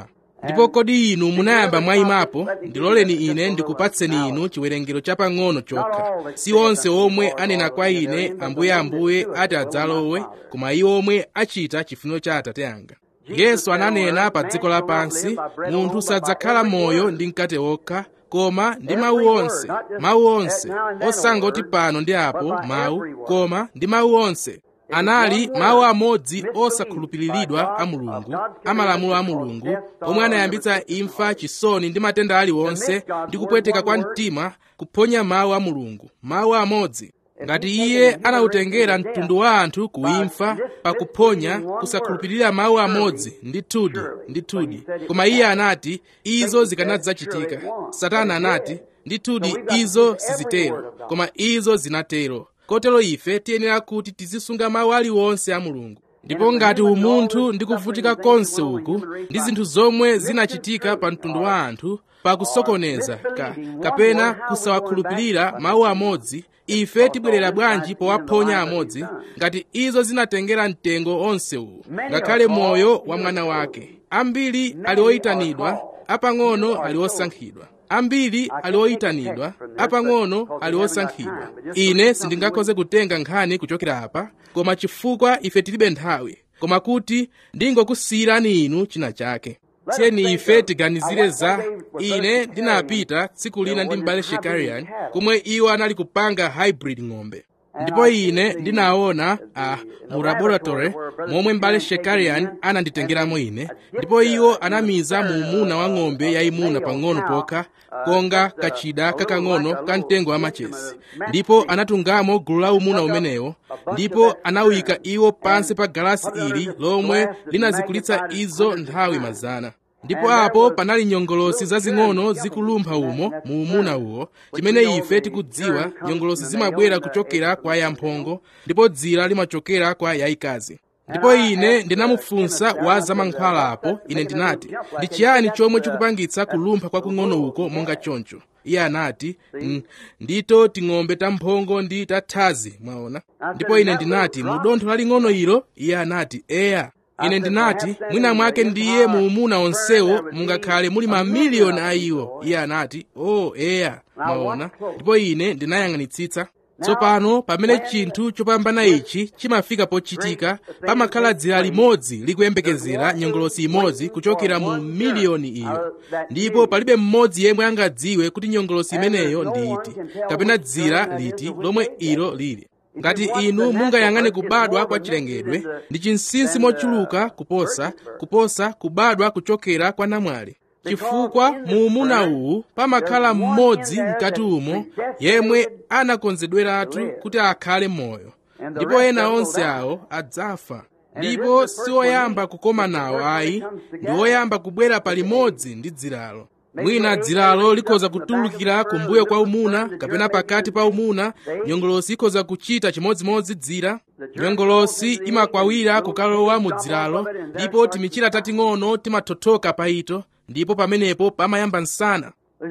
ndipo kodi inu munayamba mwayimapo ndiloleni ine ndikupatseni inu chiwerengero chapang'ono chokha si onse omwe anena kwa ine ambuye ambuye ati adzalowe koma iwo omwe achita chifuniro cha atate anga yesu ananena pa dziko lapansi munthu sadzakhala moyo ndi mkate wokha koma ndi mawu onse mawu onse osangoti pano ndi apo mawu koma ndi mawu onse anali mawu amodzi osakhulupiriridwa a mulungu amalamulo a mulungu omwe anayambitsa imfa chisoni ndi matenda aliwonse ndi kupweteka kwa mtima kuphonya mawu a mulungu mawu amodzi ngati iye anawutengera mtundu wa anthu kuimfa pakuphonya kusakhulupirira mawu amodzi ndithudi ndithudi koma iye anati izo zikanadzachitika satana anati ndithudi izo sizitero koma izo zinatero kotero ife tiyenera kuti tizisunga mawu aliwonse a mulungu ndipo ngati umunthu ndi kuvutika konse uku ndi zinthu zomwe zinachitika pa mtundu wa anthu pakusokoneza ka, kapena kusawakhulupirira mawu amodzi ife tibwerera bwanji powaphonya amodzi ngati izo zinatengera mtengo onse uwu ngakhale moyo wa mwana wake ambiri ali oyitanidwa apang'ono ali osankhidwa ambiri ali oyitanidwa apang'ono ali osankhidwa ine sindingakhoze kutenga nkhani kuchokera apa koma chifukwa ife tilibe nthawi koma kuti ndingokusiyirani inu china chake tiyeni ife tiganizire za ine ndinapita tsiku lina ndi m'bale shekarian komwe iwo anali kupanga hybrid ng'ombe ndipo ine ndinaona ah, mu laboratory momwe m'bale shekarian ananditengeramo ine ndipo iwo anamiza mu umuna wa ng'ombe yayimuna pang'ono pokha konga kachida kakang'ono ka mtengo wa machesi ndipo anatungamo gulu la umuna umenewo ndipo anawika iwo pansi pa galasi ili lomwe linazikulitsa izo nthawi mazana ndipo apo panali nyongolosi zazing'ono zikulumpha umo mu umuna uwo chimene ife tikudziwa nyongolosi zimabwera kuchokera kwa yamphongo ndipo dzira limachokera kwa yayikazi ndipo ine ndinamufunsa wa zamankhwala apo ine ndinati ndi chiyani chomwe chikupangitsa kulumpha kwakung'ono uko monga choncho iye anati mm, ndito ting'ombe tamphongo ndi tathazi mwaona ndipo ine ndinati mu dontho laling'ono ilo iye anati eya ine ndinati mwina mwake ndiye mu umuna onsewo mungakhale muli mamiliyoni a iwo iye anati oh eya mwaona ndipo ine ndinayang'anitsitsa tsopano pamene chinthu chopambana ichi chimafika pochitika pamakhala dzira limodzi likuyembekezera nyongolosi imodzi kuchokera mu miliyoni iyo ndipo palibe mmodzi yemwe angadziwe kuti nyongolosi imeneyo ndi iti kapena dzira liti lomwe ilo lili ngati inu mungayang'ane kubadwa kwa chilengedwe ndi chinsinsi mochuluka kuposa kuposa kubadwa kuchokera kwa namwali chifukwa mu umuna uwu pamakhala mmodzi mkati umo yemwe anakonzedweratu kuti akhale moyo ndipo ena onse awo adzafa ndipo si oyamba kukoma nawo ayi ndi oyamba kubwera palimodzi ndi dziralo mwina dziralo likhoza kutulukira kumbuyo kwa umuna kapena pakati pa umuna nyongolosi ikhoza kuchita chimodzimodzi dzira nyongolosi imakwawira kukalowa mu dziralo ndipo timichira tating'ono timathothoka pa ito ndipo pamenepo pamayamba msana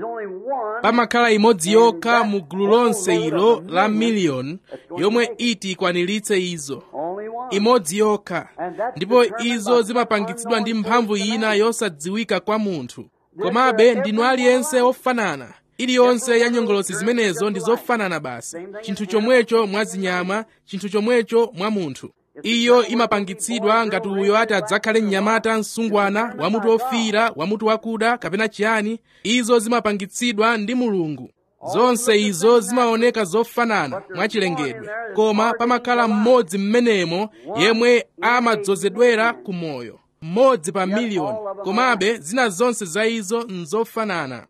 pamakhala imodzi yokha mu gulu lonse ilo la miliyoni yomwe iti ikwaniritse izo imodzi yokha ndipo izo zimapangitsidwa ndi mphamvu ina yosadziwika kwa munthu komabe ndinu aliyense ofanana iliyonse ya nyongolosi zimenezo ndi zofanana basi chinthu chomwecho mwa zinyama chinthu chomwecho mwa munthu iyo imapangitsidwa ngati uyo ati adzakhale mnyamata msungwana wamutu ofiira wamutu wakuda kapena chiyani izo zimapangitsidwa ndi mulungu zonse izo zimaoneka zofanana mwachilengedwe koma pamakhala mmodzi mmenemo yemwe amadzozedwera ku moyo mmodzi pa miliyoni komabe zina zonse za izo nzofanana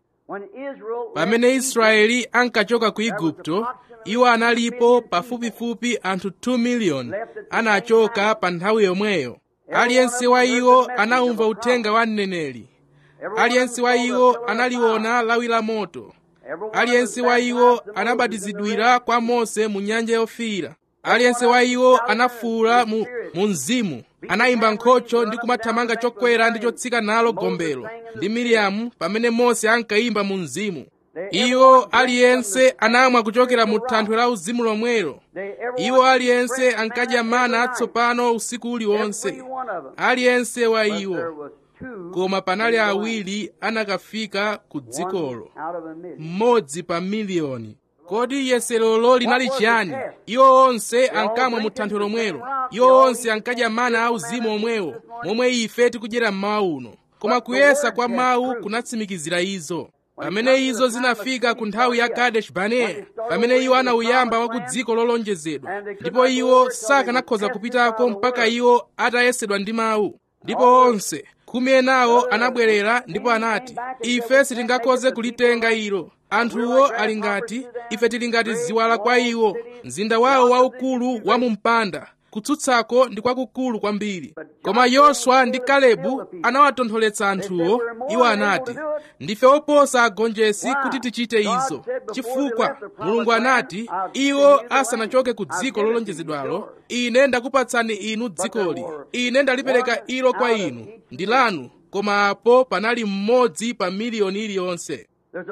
pamene israeli ankachoka ku igupto iwo analipo pafupifupi anthu 2 miliyoni anachoka pa nthawi yomweyo aliyense wa iwo anawumva uthenga wa mneneri aliyense wa iwo analiona lawi la moto aliyense wa iwo anabatizidwira kwa mose mu nyanja yofiira aliyense wa iwo anafuwula mu, mu mzimu anayimba nkhocho ndi kumathamanga chokwera ndi chotsika nalo gombelo ndi miriamu pamene mose ankayimba mu mzimu iwo aliyense anamwa kuchokera mu thanthwe la uzimu lomwelo iwo aliyense ankadya mana atsopano usiku uliwonse aliyense wa iwo koma panali awiri anakafika ku dzikolo mmodzi pa miliyoni kodi yeserolo linali chiyani iwo onse ankamwa mu thanthwe lomwelo iwo onse ankadya mana auzimu omwewo momwe ife tikudyera mmawa uno koma kuyesa kwa mawu kunatsimikizira izo pamene izo zinafika ku nthawi ya kadesh barnea pamene iwo anauyamba wa ku dziko lolonjezedwa ndipo iwo sakanakhoza kupitako mpaka iwo atayesedwa ndi mawu ndipo onse khumi enawo anabwerera ndipo anati ife sitingakhoze kulitenga ilo anthuwo ali ngati ife tili ngati ziwala kwa iwo mzinda wawo waukulu wa mu mpanda kutsutsako ndi kwakukulu kwambiri koma yoswa ndi kalebu anawatontholetsa anthuwo iwo anati ndife oposa agonjesi kuti tichite izo chifukwa mulungu anati iwo asanachoke ku dziko lolonjezedwalo ine ndakupatsani inu dzikoli ine ndalipereka ilo kwa inu ndi lanu koma apo panali mmodzi pa miliyoni iliyonse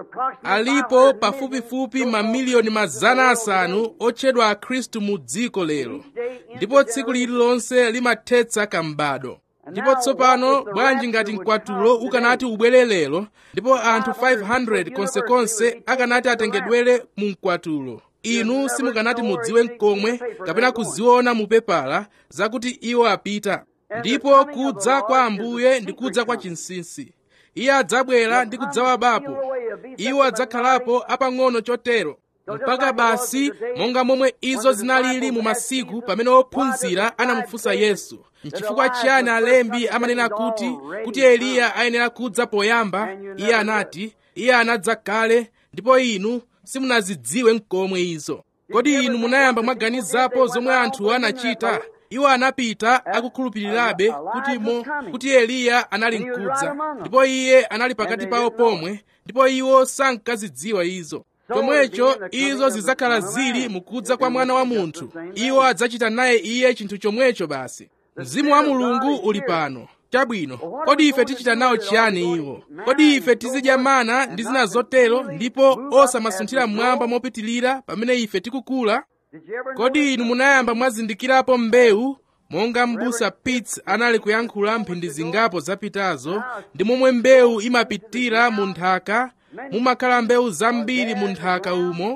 alipo pafupifupi mamiliyoni mazana asanu otchedwa akhristu mu dziko lero ndipo tsiku lililonse limathetsa kambado ndipo tsopano bwanji ngati mkwatulo ukanati ubwere lero ndipo anthu 500 konsekonse akanati atengedwere mu mkwatulo inu simukanati mudziwe mkomwe kapena kuziona mu pepala zakuti iwo apita ndipo kudza kwa ambuye ndi kudza kwa chinsinsi iye adzabwera ndi kudzawabapo iwo adzakhalapo apang'ono chotero mpaka basi monga momwe izo zinalili mu masiku pamene ophunzira anamufunsa yesu nchifukwa chiyani alembi amanena kuti kuti eliya ayenera kudza poyamba iye anati iye anadza kale ndipo inu simunazidziwe mkomwe izo kodi inu munayamba mwaganizapo zomwe anthu anachita iwo anapita akukhulupirirabe kuti mo kuti eliya anali mkudza ndipo iye anali pakati pawo pomwe ndipo iwo sankazidziwa izo chomwecho izo zidzakhala zili mukudza kwa mwana wa munthu iwo adzachita naye iye chinthu chomwecho basi mzimu wa mulungu uli pano chabwino kodi ife tichita nawo chiyani iwo kodi ife tizidya mana ndi zina zotero ndipo osamasunthira mmwamba mopitilira pamene ife tikukula kodi inu munayamba mwazindikirapo mbewu monga m'busa pitts anali kuyankhula mphindi zingapo zapitazo ndi momwe mbewu imapitira mu nthaka mumakhala mbewu zambiri mu nthaka umo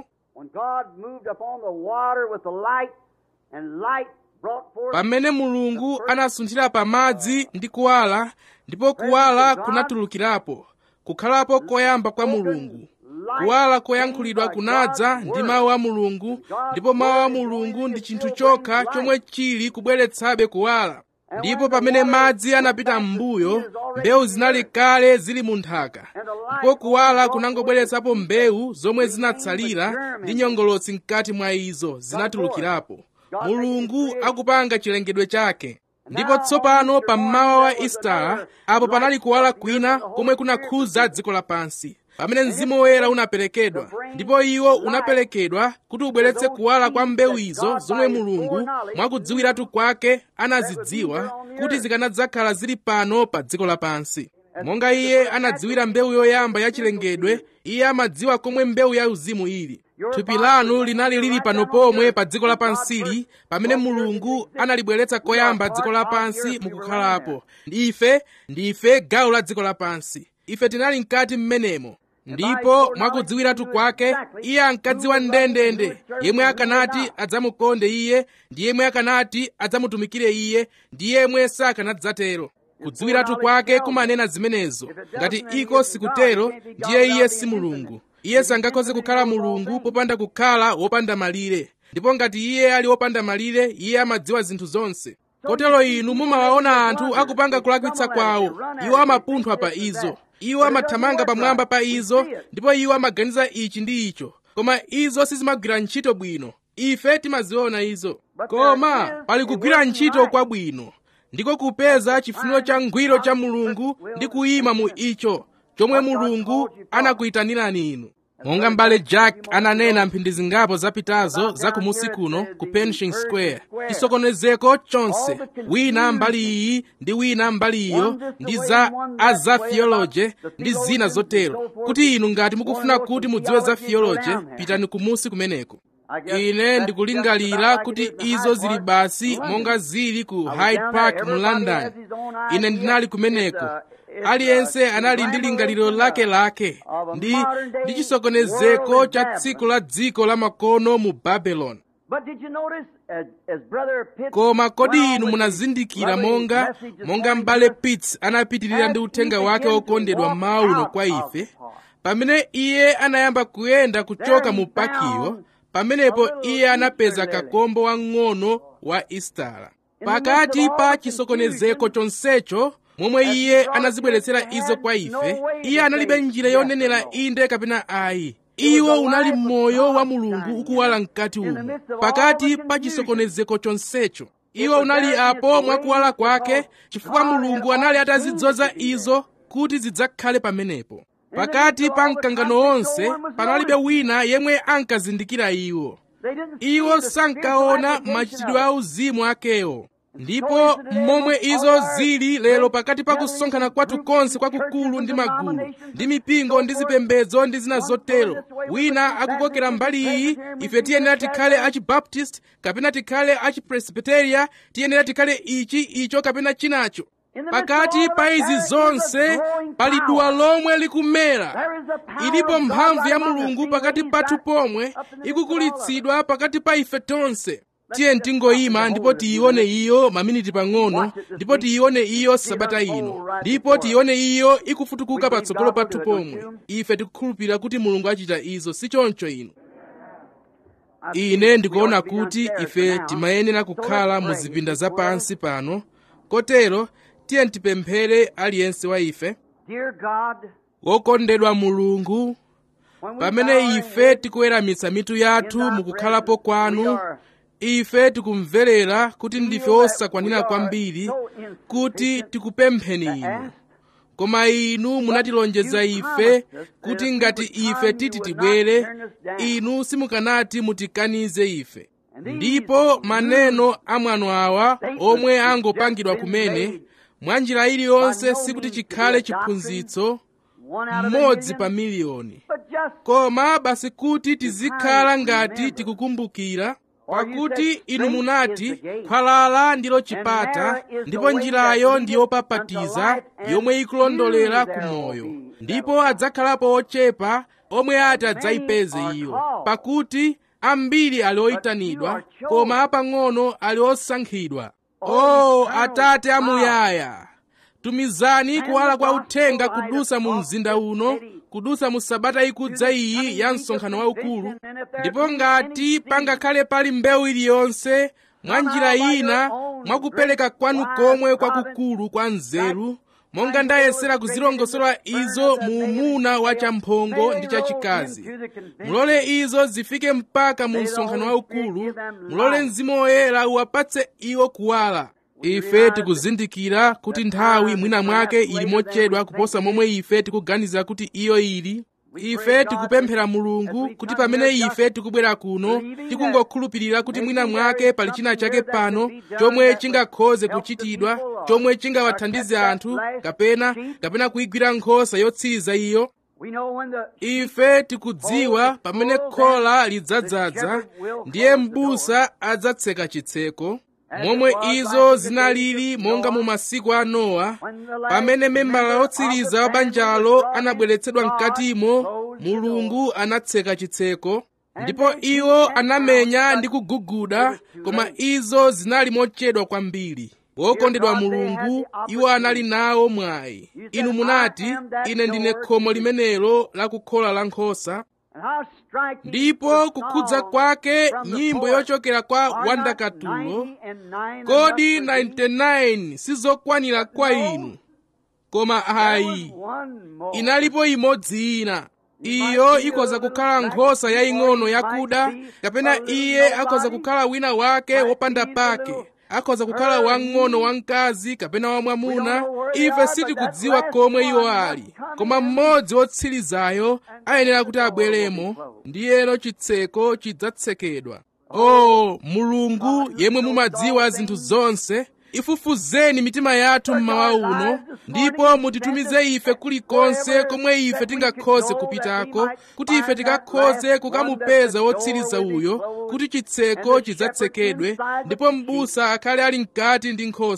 pamene mulungu anasunthira pa madzi ndi kuwala ndipo kuwala kunatulukirapo kukhalapo koyamba kwa mulungu kuwala koyankhulidwa kunadza ndi mawu a mulungu ndipo mawu a mulungu ndi chinthu chokha chomwe chili kubweretsabe kuwala ndipo pamene madzi anapita m'mbuyo mbewu zinali kale zili mu nthaka ndipo kuwala kunangobweretsapo mbewu zomwe zinatsalira ndi nyongolotsi mkati mwa izo zinatulukirapo mulungu akupanga chilengedwe chake ndipo tsopano pammawa wa istara apo panali kuwala kwina komwe kunakhudza dziko lapansi pamene mzimu woyera unaperekedwa ndipo iwo unaperekedwa kuti ubweretse kuwala kwa mbewu izo zomwe mulungu mwakudziwiratu kwake anazidziwa kuti zikanadzakhala zili pano pa dziko lapansi monga iye anadziwira mbewu yoyamba ya chilengedwe iye amadziwa komwe mbewu ya uzimu ili thupi lanu linali lili pano pomwe pa dziko lapansili pamene mulungu analibweretsa koyamba dziko lapansi mukukhalapo ife ndife gawo la dziko lapansi ife tinali mkati mmenemo ndipo mwakudziwiratu kwake iye ankadziwa ndendende yemwe akanati adzamukonde iye ndi yemwe akanati adzamutumikire iye ndi yemwe sakanadzatero kudziwiratu kwake kumanena zimenezo ngati iko sikutero ndiye iye si mulungu iye sangakhoze kukhala mulungu popanda kukhala wopanda malire ndipo ngati iye ali wopanda malire iye amadziwa zinthu zonse kotero inu mumawaona anthu akupanga kulakwitsa kwawo iwo amapunthwa pa izo iwo amathamanga pamwamba pa izo ndipo iwo amaganiza ichi ndi icho koma izo sizimagwira ntchito bwino ife timaziona izo koma pali kugwira ntchito kwabwino ndiko kupeza chifuniro cha ngwiro cha mulungu ndi kuyima mu icho chomwe mulungu anakuyitanirani inu monga m'bale jack ananena mphindi zingapo zapitazo za kumusi kuno ku pension square chisokonezeko chonse wina mbali iyi ndi wina mbali iyo ndi za aza theology ndi zina zotero kuti inu ngati mukufuna kuti mudziwe za theology pitani kumusi kumeneko ine ndikulingalira kuti izo zili basi monga zili ku hyde park mu london ine ndinali kumeneko aliyense anali ndi lingaliro lakelake ndi ndi chisokonezeko cha tsiku la dziko la makono mu babeloni But did you notice, as, as Brother Pitt koma kodi went on inu with munazindikira his monga lovely message monga this m'bale morning, pitts anapitirira ndi as uthenga he wake began to wokondedwa walk mawu uno out kwa of ife the park, pamene iye anayamba kuyenda kuchoka There he mu pakiwo found pamenepo a little iye anapeza Easter lily. kakombo wang'ono wa istala In the midst pakati of all pa the chisokonezeko confusion, chonsecho momwe as iye God anazibweretsera had izo kwa no ife way iye to analibe say njira yes or yonenera no. inde kapena ayi was iwo the unali life of moyo God wa mulungu shining ukuwala in mkati the umo midst of all pakati the pa confusion. chisokonezeko chonsecho It iwo was unali there apo in its mwakuwala way kwake because chifukwa God had mulungu anali ordained atazidzoza it to be izo kuti zidzakhale pamenepo the pakati midst of pa all the mkangano conflict, onse no one was panalibe noticing. wina yemwe ankazindikira iwo They didn't see iwo the sankaona spiritual application machitidwe of a it. uzimu akewo ndipo So is today momwe among izo all our zili lero great pakati pa gatherings kusonkhana and kwathu groups konse and kwakukulu churches ndi and magulu denominations ndi and mipingo so ndi forth. zipembedzo ndi zina One zotero going this way, we wina would be akukokera Baptist, mbali iyi Presbyterian, ife tiyenera Methodist, tikhale Catholic. achibaptist kapena tikhale achipresbiteria tiyenera tikhale ichi icho kapena chinacho In the midst of pakati all pa that, izi there is a zonse growing pali power. duwa lomwe likumera There is a power ilipo of God mphamvu right ya among us, mulungu being pakati raised pathu up pomwe up in the midst of all of us. ikukulitsidwa pakati pa ife tonse Let's tiye just tingoyima stop ndipo and hold it tiyione a minute. iyo maminiti pang'ono Watch it this ndipo week. tiyione iyo See sabata her ino fold right ndipo before us. tiyione iyo ikufutukuka We believe patsogolo God will pathu do it, don't pomwe you? ife tikukhulupirira kuti mulungu achita izo si choncho ino I see ine we ndikuona ought to be kuti downstairs ife for now. timayenera So kukhala let's mu pray zipinda before us. zapansi pano kotero tiye tipemphere aliyense wa ife Dear God, wokondedwa mulungu when we bow pamene our ife heads tikuweramitsa mitu in yathu thy mukukhalapo presence, we kwanu are ife tikumverera kuti ndife feel that osakwanira we are kwambiri so kuti insufficient tikupempheni to inu ask, koma inu munatilonjeza you ife promised us that kuti if we ngati would ife come, titi you would tibwere not turn us down. inu simukanati mutikanize ife And these ndipo maneno amwano awa statements omwe have angopangidwa just been kumene made mwa njira iliyonse by no sikuti means to chikhale be a doctrine, chiphunzitso one out of a mmodzi million, pa miliyoni but just koma basi kuti tizikhala kind ngati remember. tikukumbukira For you pakuti said, inu "Straight munati is the gate, khwalala ndilo and chipata narrow is the ndipo way njirayo that ndiyo leadeth unto papatiza life, and yomwe ikulondolera few ku there will moyo be ndipo that'll adzakhalapo ochepa omwe ati Many adzayipeze are iyo called, pakuti ambiri ali but few oyitanidwa are chosen. koma apang'ono ali osankhidwa Oh, o eternal atate God. amuyaya tumizani Send kuwala the kwa gospel uthenga light kudusa mu across mzinda this uno city. kudusa mu sabata ikudza iyi ya msonkhano waukulu ndipo ngati pangakhale pali mbewu iliyonse mwa njira ina mwakupereka kwanu komwe kwakukulu kwa nzeru monga ndayesera kuzilongosola izo mu umuna wa champhongo ndi chachikazi mulole izo zifike mpaka mu msonkhano waukulu mulole mzimu woyera uwapatse iwo kuwala ife tikuzindikira kuti nthawi mwina mwake ili mochedwa kuposa momwe ife tikuganiza kuti iyo ili ife tikupemphera mulungu kuti pamene ife tikubwera kuno tikungokhulupirira kuti mwina mwake pali china chake pano chomwe chingakhoze kuchitidwa chomwe chingawathandize anthu kapena kapena kuyigwira nkhosa yotsiriza iyo ife tikudziwa pamene khola lidzadzaza ndiye m'busa adzatseka chitseko momwe izo zinalili monga mu masiku a nowa pamene membala otsiriza wa banjalo anabweretsedwa mkatimo mulungu anatseka chitseko ndipo iwo anamenya ndi kuguguda koma izo zinali mochedwa kwambiri wokondedwa mulungu iwo anali nawo mwayi inu munati ine ndine khomo limenelo la kukhola la nkhosa ndipo kukhudza kwake nyimbo yochokera kwa wandakatulo kodi 99 sizokwanira kwa inu koma ayi inalipo imodzi ina iyo ikhoza kukhala nkhosa yaying'ono yakuda kapena iye akhoza kukhala wina wake wopanda pake akhoza kukhala wang'ono wamkazi kapena wamwamuna ife sitikudziwa komwe iwo ali koma mmodzi wotsirizayo ayenera kuti abweremo ndiyeno chitseko chidzatsekedwa o oh, mulungu yemwe mumadziwa zinthu zonse ifufuzeni mitima yathu mmawa uno ndipo mutitumize ife kulikonse komwe ife tingakhoze kupitako kuti ife tikakhoze kukamupeza wotsiriza uyo kuti chitseko chidzatsekedwe ndipo m'busa akhale ali mkati ndi nkhosa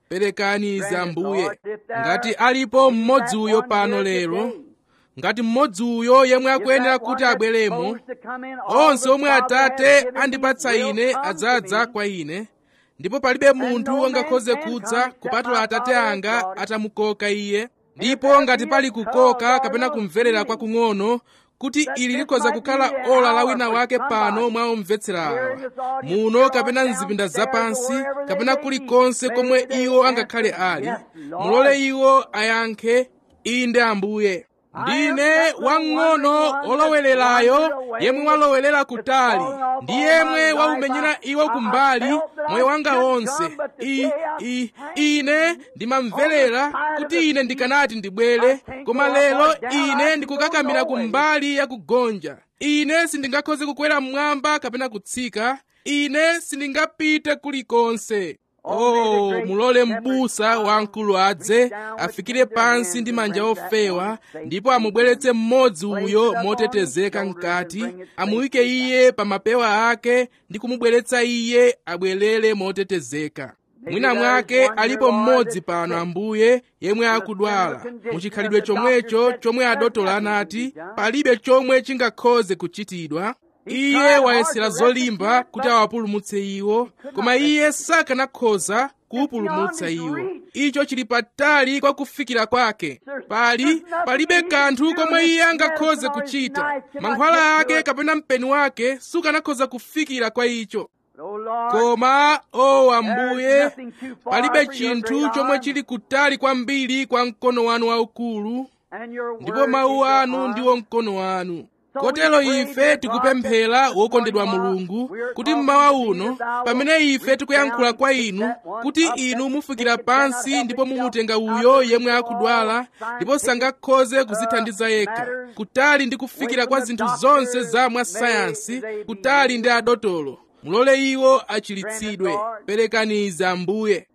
perekani izi ambuye ngati alipo mmodzi uyo pano lero ngati mmodzi uyo yemwe akuyenera kuti abweremo onse omwe atate andipatsa ine adzadza kwa ine ndipo palibe munthu angakhoze kudza kupatula atate anga atamukoka iye ndipo ngati pali kukoka kapena kumverera kwakung'ono kuti ili likhoza kukhala ola la wina wake pano mwa omvetsera awa muno kapena mzipinda zapansi kapena kulikonse komwe iwo angakhale ali mulole iwo ayankhe inde ambuye ndine wang'ono olowererayo yemwe walowelera kutali ndi yemwe waumenyera iwo kumbali moyo wanga wonse I, I, ine ndimamverera kuti ine ndikanati ndibwere koma lero ine ndikukakamira kumbali ya kugonja ine sindingakhoze kukwera mmwamba kapena kutsika ine sindingapite kulikonse oh mulole m'busa wamkulu adze afikire pansi ndi manja ofewa ndipo amubweretse mmodzi uyo motetezeka mkati amuyike iye pa mapewa ake ndi kumubweretsa iye abwerere motetezeka mwina mwake alipo mmodzi pano ambuye yemwe akudwala muchikhalidwe chomwecho chomwe adotolo anati palibe chomwe chingakhoze kuchitidwa iye wayesera zolimba kuti awapulumutse iwo koma iye sakanakhoza kuwupulumutsa iwo icho chili patali kwa kufikira kwake pali palibe kanthu komwe iye angakhoze kuchita mankhwala ake kapena mpeni wake sukanakhoza kufikira kwa icho koma o ambuye palibe chinthu chomwe chili kutali kwambiri kwa mkono wanu waukulu ndipo mawu anu ndiwo mkono wanu kotero ife tikupemphera wokondedwa mulungu kuti mmawa uno pamene ife tikuyankhula kwa inu kuti inu mufikira pansi ndipo mumutenga uyo yemwe akudwala ndipo sangakhoze kuzithandiza yekha kutali ndi kufikira kwa zinthu zonse za mwasayansi kutali ndi adotolo mulole iwo achilitsidwe perekani izi ambuye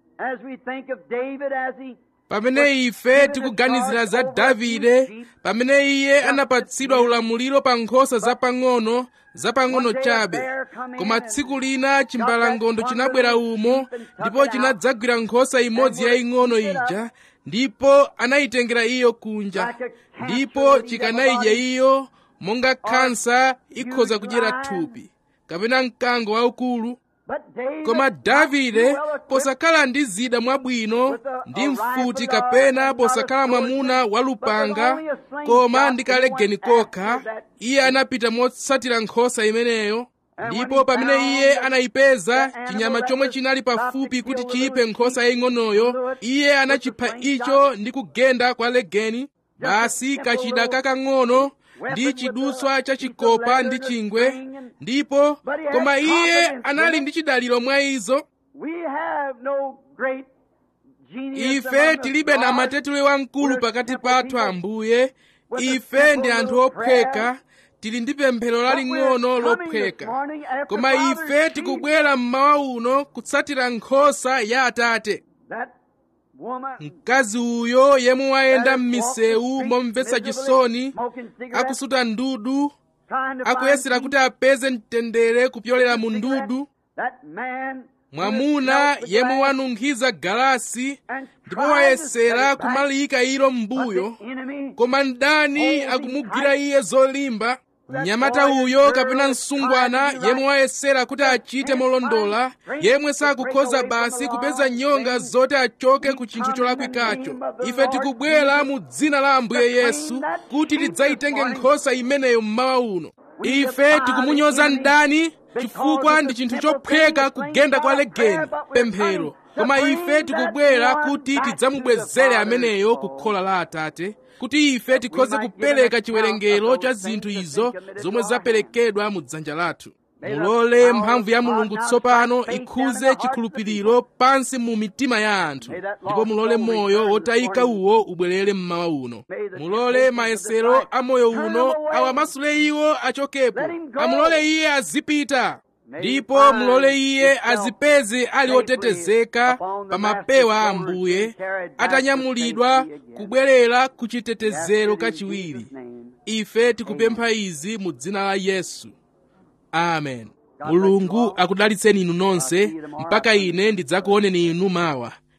pamene ife tikuganizira za davide pamene iye anapatsidwa ulamuliro pa nkhosa zapang'ono zapang'ono chabe koma tsiku lina chimbalangondo chinabwera umo ndipo chinadzagwira nkhosa imodzi yaying'ono ija ndipo anayitengera iyo kunja ndipo chikanayidya iyo monga khansa ikhoza kudyera thupi kapena mkango waukulu koma davide posakhala ndi zida mwabwino ndi mfuti kapena posakhala mwamuna walupanga koma ndi kalegeni kokha iye anapita motsatira nkhosa imeneyo ndipo pamene iye anayipeza chinyama chomwe chinali pafupi kuti chiyiphe nkhosa yaying'onoyo iye anachipha icho ndi kugenda kwa legeni basi kachida kakang'ono ndi chidutswa cha chikopa ndi chingwe ndipo koma iye anali ndi chidaliro mwa izo ife tilibe na matetule wamkulu pakati pathu ambuye ife ndi anthu ophweka tili ndi pemphero laling'ono lophweka koma ife tikubwera mmawa uno kutsatira nkhosa ya atate mkazi uyo yemwe wayenda m'misewu momvetsa chisoni akusuta ndudu akuyesera kuti apeze mtendere kupyolera mu ndudu mwamuna yemwe wanunkhiza galasi ndipo wayesera kumaliyika ilo m'mbuyo koma mdani akumugwira iye zolimba mnyamata uyo kapena msungwana yemwe wayesera kuti achite molondola yemwe sakukhoza basi kupeza nyonga zoti achoke ku chinthu cholakwikacho ife tikubwera mu dzina la ambuye yesu kuti tidzayitenge nkhosa imeneyo mmawa uno ife tikumunyoza mdani chifukwa ndi chinthu chophweka kugenda kwa legeni pemphero koma ife tikubwera kuti tidzamubwezere ameneyo ku khola la atate kuti ife tikhoze kupereka chiwerengero cha zinthu izo zomwe zaperekedwa mu dzanja lathu mulole mphamvu ya mulungu tsopano ikhuze chikhulupiriro pansi mu mitima ya anthu ndipo mulole moyo wotayika uwo ubwerere mmawa uno mulole mayesero a moyo uno awamasule iwo achokepo amulole iye azipita ndipo mulole iye azipeze ali otetezeka pa mapewa a ambuye atanyamulidwa kubwerera ku chitetezero kachiwiri ife tikupempha izi mu dzina la yesu amen mulungu akudalitseni inu nonse mpaka ine ndidzakuoneni inu mawa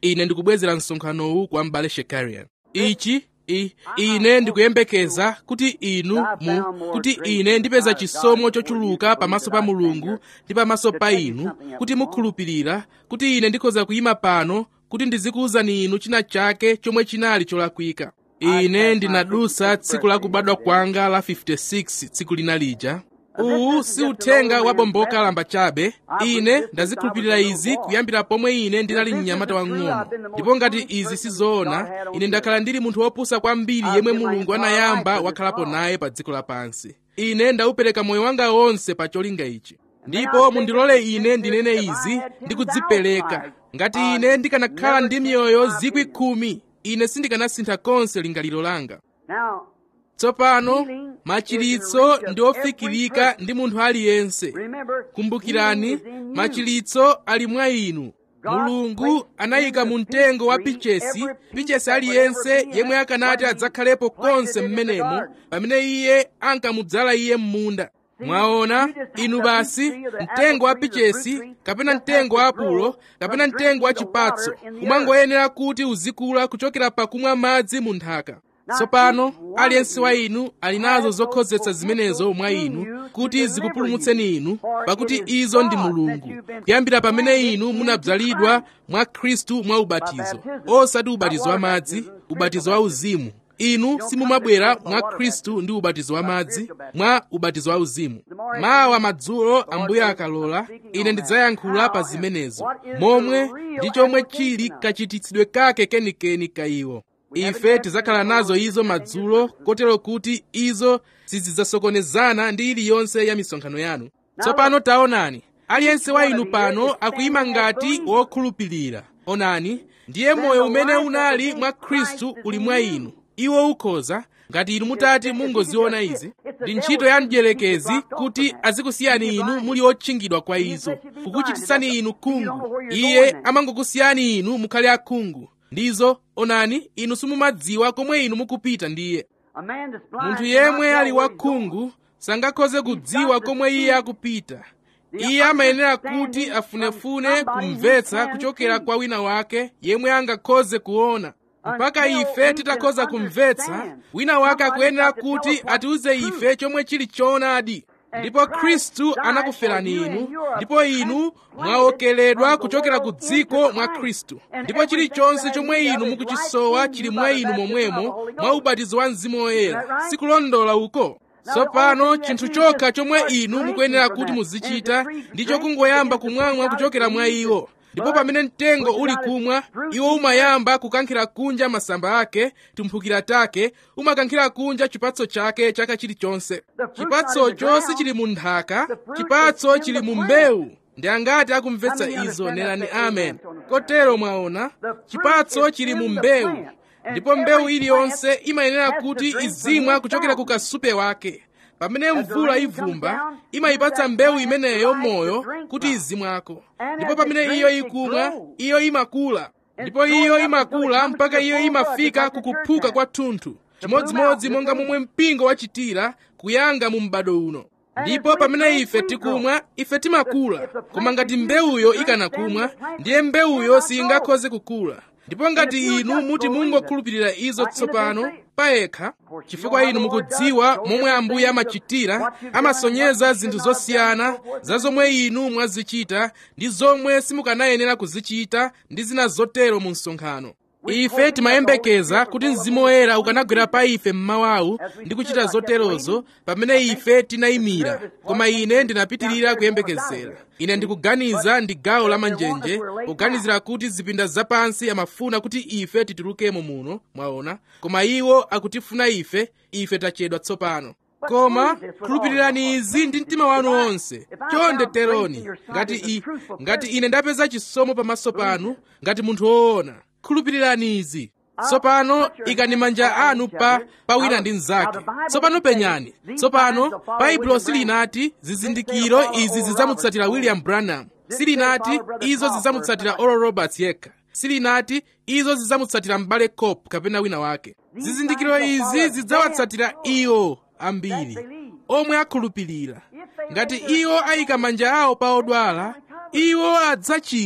ine ndikubwezera msonkhanowu kwa m'bale shekarian ichi I, ine ndikuyembekeza kuti inu mu kuti ine ndipeza chisomo chochuluka pamaso pa mulungu ndi pamaso pa inu kuti mukhulupirira kuti ine ndikhoza kuyima pano kuti ndizikuwuzani inu china chake chomwe chinali cholakwika ine ndinadusa tsiku la kubadwa kwanga la 56 tsiku lina lija uwu si uthenga wabomboka lamba chabe ine ndazikhulupirira izi kuyambira pomwe ine ndinali mnyamata wang'ono ndipo ngati izi sizoona ine ndakhala ndili munthu wopusa kwambiri yemwe mulungu anayamba wakhalapo naye pa dziko lapansi ine ndaupereka moyo wanga wonse pa cholinga ichi ndipo mundilole ine ndinene izi ndi kudzipereka ngati ine ndikanakhala ndi miyoyo zikwi khumi ine sindikanasintha konse lingaliro langa Now, tsopano machiritso ndi ofikirika ndi munthu aliyense remember, kumbukirani He is in you. machiritso ali mwa inu mulungu anayika mu mtengo wa pichesi pichesi aliyense yemwe akanati adzakhalepo konse mmenemo pamene iye ankamudzala iye m'munda mwaona inu basi mtengo wa pichesi kapena mtengo wa apulo kapena mtengo wa chipatso umangoyenera kuti uzikula kuchokera pakumwa madzi mu nthaka tsopano aliyense wa inu ali nazo zokhozetsa zimenezo mwa inu kuti zikupulumutseni inu pakuti izo ndi mulungu kuyambira pamene inu munabzalidwa mwa khristu mwa ubatizo osati ubatizo wa madzi ubatizo wa uzimu inu simumabwera mwa khristu ndi ubatizo wa madzi mwa ubatizo wa uzimu mawa madzulo ambuye akalola ine ndidzayankhula pa zimenezo momwe ndi chomwe chili kachititsidwe kake kenikeni ka iwo ife tidzakhala nazo izo madzulo kotero kuti izo sizidzasokonezana ndi iliyonse ya misonkhano yanu tsopano taonani aliyense wa inu pano akuyima ngati wokhulupirira onani ndiye moyo umene unali mwa khristu uli mwa inu iwo ukhoza ngati inu mutati mungoziona izi ndi ntchito ya mdierekezi kuti azikusiyani inu muli otchingidwa kwa izo kukuchititsani inu khungu iye amangokusiyani inu mukhale akhungu ndizo onani inu simumadziwa komwe inu mukupita ndiye A man that's blind munthu cannot yemwe tell ali where he's going. wakhungu sangakhoze kudziwa komwe iye akupita iye amayenera kuti afunefune kumvetsa kuchokera kwa wina wake yemwe angakhoze kuona mpaka ife titakhoza kumvetsa wina wake akuyenera kuti atiuze ife chomwe chili choonadi ndipo khristu anakuferani inu ndipo inu mwaokeledwa kuchokera ku dziko mwa khristu ndipo chilichonse chomwe inu mukuchisowa chili mwa inu momwemo mwa ubatizo wa mzimu woyera sikulondola uko tsopano chinthu chokha chomwe inu mukuyenera kuti muzichita ndicho kungoyamba kumwamwa kuchokera mwa iwo ndipo pamene mtengo uli kumwa iwo umayamba kukankhira kunja masamba ake tumphukira take umakankhira kunja chipatso chake chaka chilichonse chipatsocho sichili mu nthaka chipatso chili mu mbewu ndi angati akumvetsa izo nenani amen kotero mwaona chipatso chili mu mbewu ndipo mbewu iliyonse imayenera kuti izimwa kuchokera ku kasupe wake pamene mvula ivumba imayipatsa mbewu imeneyo moyo kuti izimwako ndipo pamene iyo ikumwa iyo imakula ndipo iyo imakula mpaka iyo imafika kukuphuka kwa thunthu chimodzimodzi monga momwe mpingo wachitira kuyanga mu m'bado uno ndipo pamene ife tikumwa ife timakula koma ngati mbewuyo ikanakumwa ndiye mbewuyo singakhoze kukula ndipo ngati inu muti mungokhulupirira izo tsopano payekha chifukwa inu mukudziwa momwe ambuye amachitira amasonyeza zinthu zosiyana za zomwe inu mwazichita ndi zomwe simukanayenera kuzichita ndi zina zotero mu msonkhano ife timayembekeza kuti mzimu woyera ukanagwera pa ife mmawawu ndi kuchita zoterozo pamene ife tinayimira koma ine ndinapitirira kuyembekezera ine ndikuganiza ndi gawo la manjenje kuganizira kuti zipinda zapansi amafuna kuti ife titulukemo muno mwaona koma iwo akutifuna ife ife tachedwa tsopano koma khulupirirani izi ndi mtima wanu wonse chonde teroni ngati i ngati ine ndapeza chisomo pamaso panu ngati munthu woona khulupirirani izi tsopano ikani manja anu pa pa wina ndi mnzake tsopano penyani tsopano baibulo silinati zizindikiro izi zidzamutsatira william branham silinati izo zidzamutsatira oral roberts yekha silinati izo zidzamutsatira m'bale cop kapena wina wake zizindikiro izi zidzawatsatira iwo ambiri omwe akhulupirira ngati iwo ayika manja awo pa odwala iwo adzachira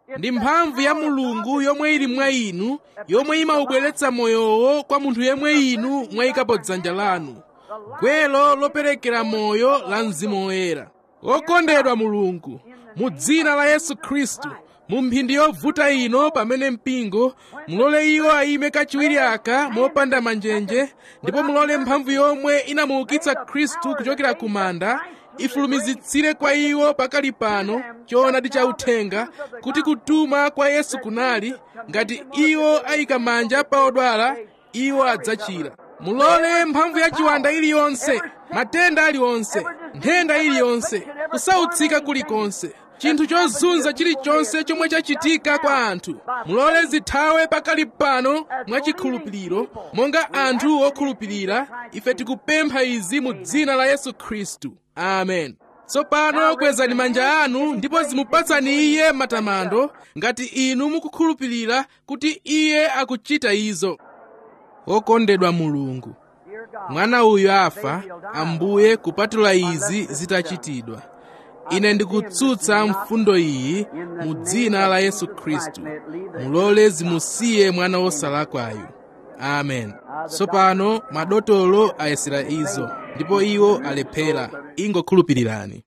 ndi mphamvu ya mulungu yomwe ili mwa inu yomwe imaubweretsa moyowo kwa munthu yemwe inu mwayikapo dzanja lanu gwelo loperekera moyo la mzimu woyera okondedwa mulungu mu dzina la yesu khristu mu mphindi yovuta ino pamene mpingo mulole iwo ayime kachiwiri aka mopanda manjenje ndipo mulole mphamvu yomwe inamuukitsa khristu kuchokera ku manda ifulumizitsire kwa iwo pakali pano choonadi cha uthenga kuti kutuma kwa yesu kunali ngati iwo ayika manja pa odwala iwo adzachira mulole mphamvu ya chiwanda iliyonse matenda aliwonse nthenda iliyonse kusautsika kulikonse chinthu chozunza chilichonse chomwe chachitika kwa anthu mulole zithawe pakali pano mwachikhulupiriro monga anthu okhulupirira ife tikupempha izi mu dzina la yesu khristu amen tsopano kwezani manja anu ndipo zimupatsani iye matamando ngati inu mukukhulupirira kuti iye akuchita izo okondedwa mulungu mwana uyu afa ambuye kupatula izi zitachitidwa ine ndikutsutsa mfundo iyi mu dzina la yesu khristu mulole zimusiye mwana wosalakwayu amen tsopano madotolo ayesera izo ndipo iwo alephera ingokhulupirirani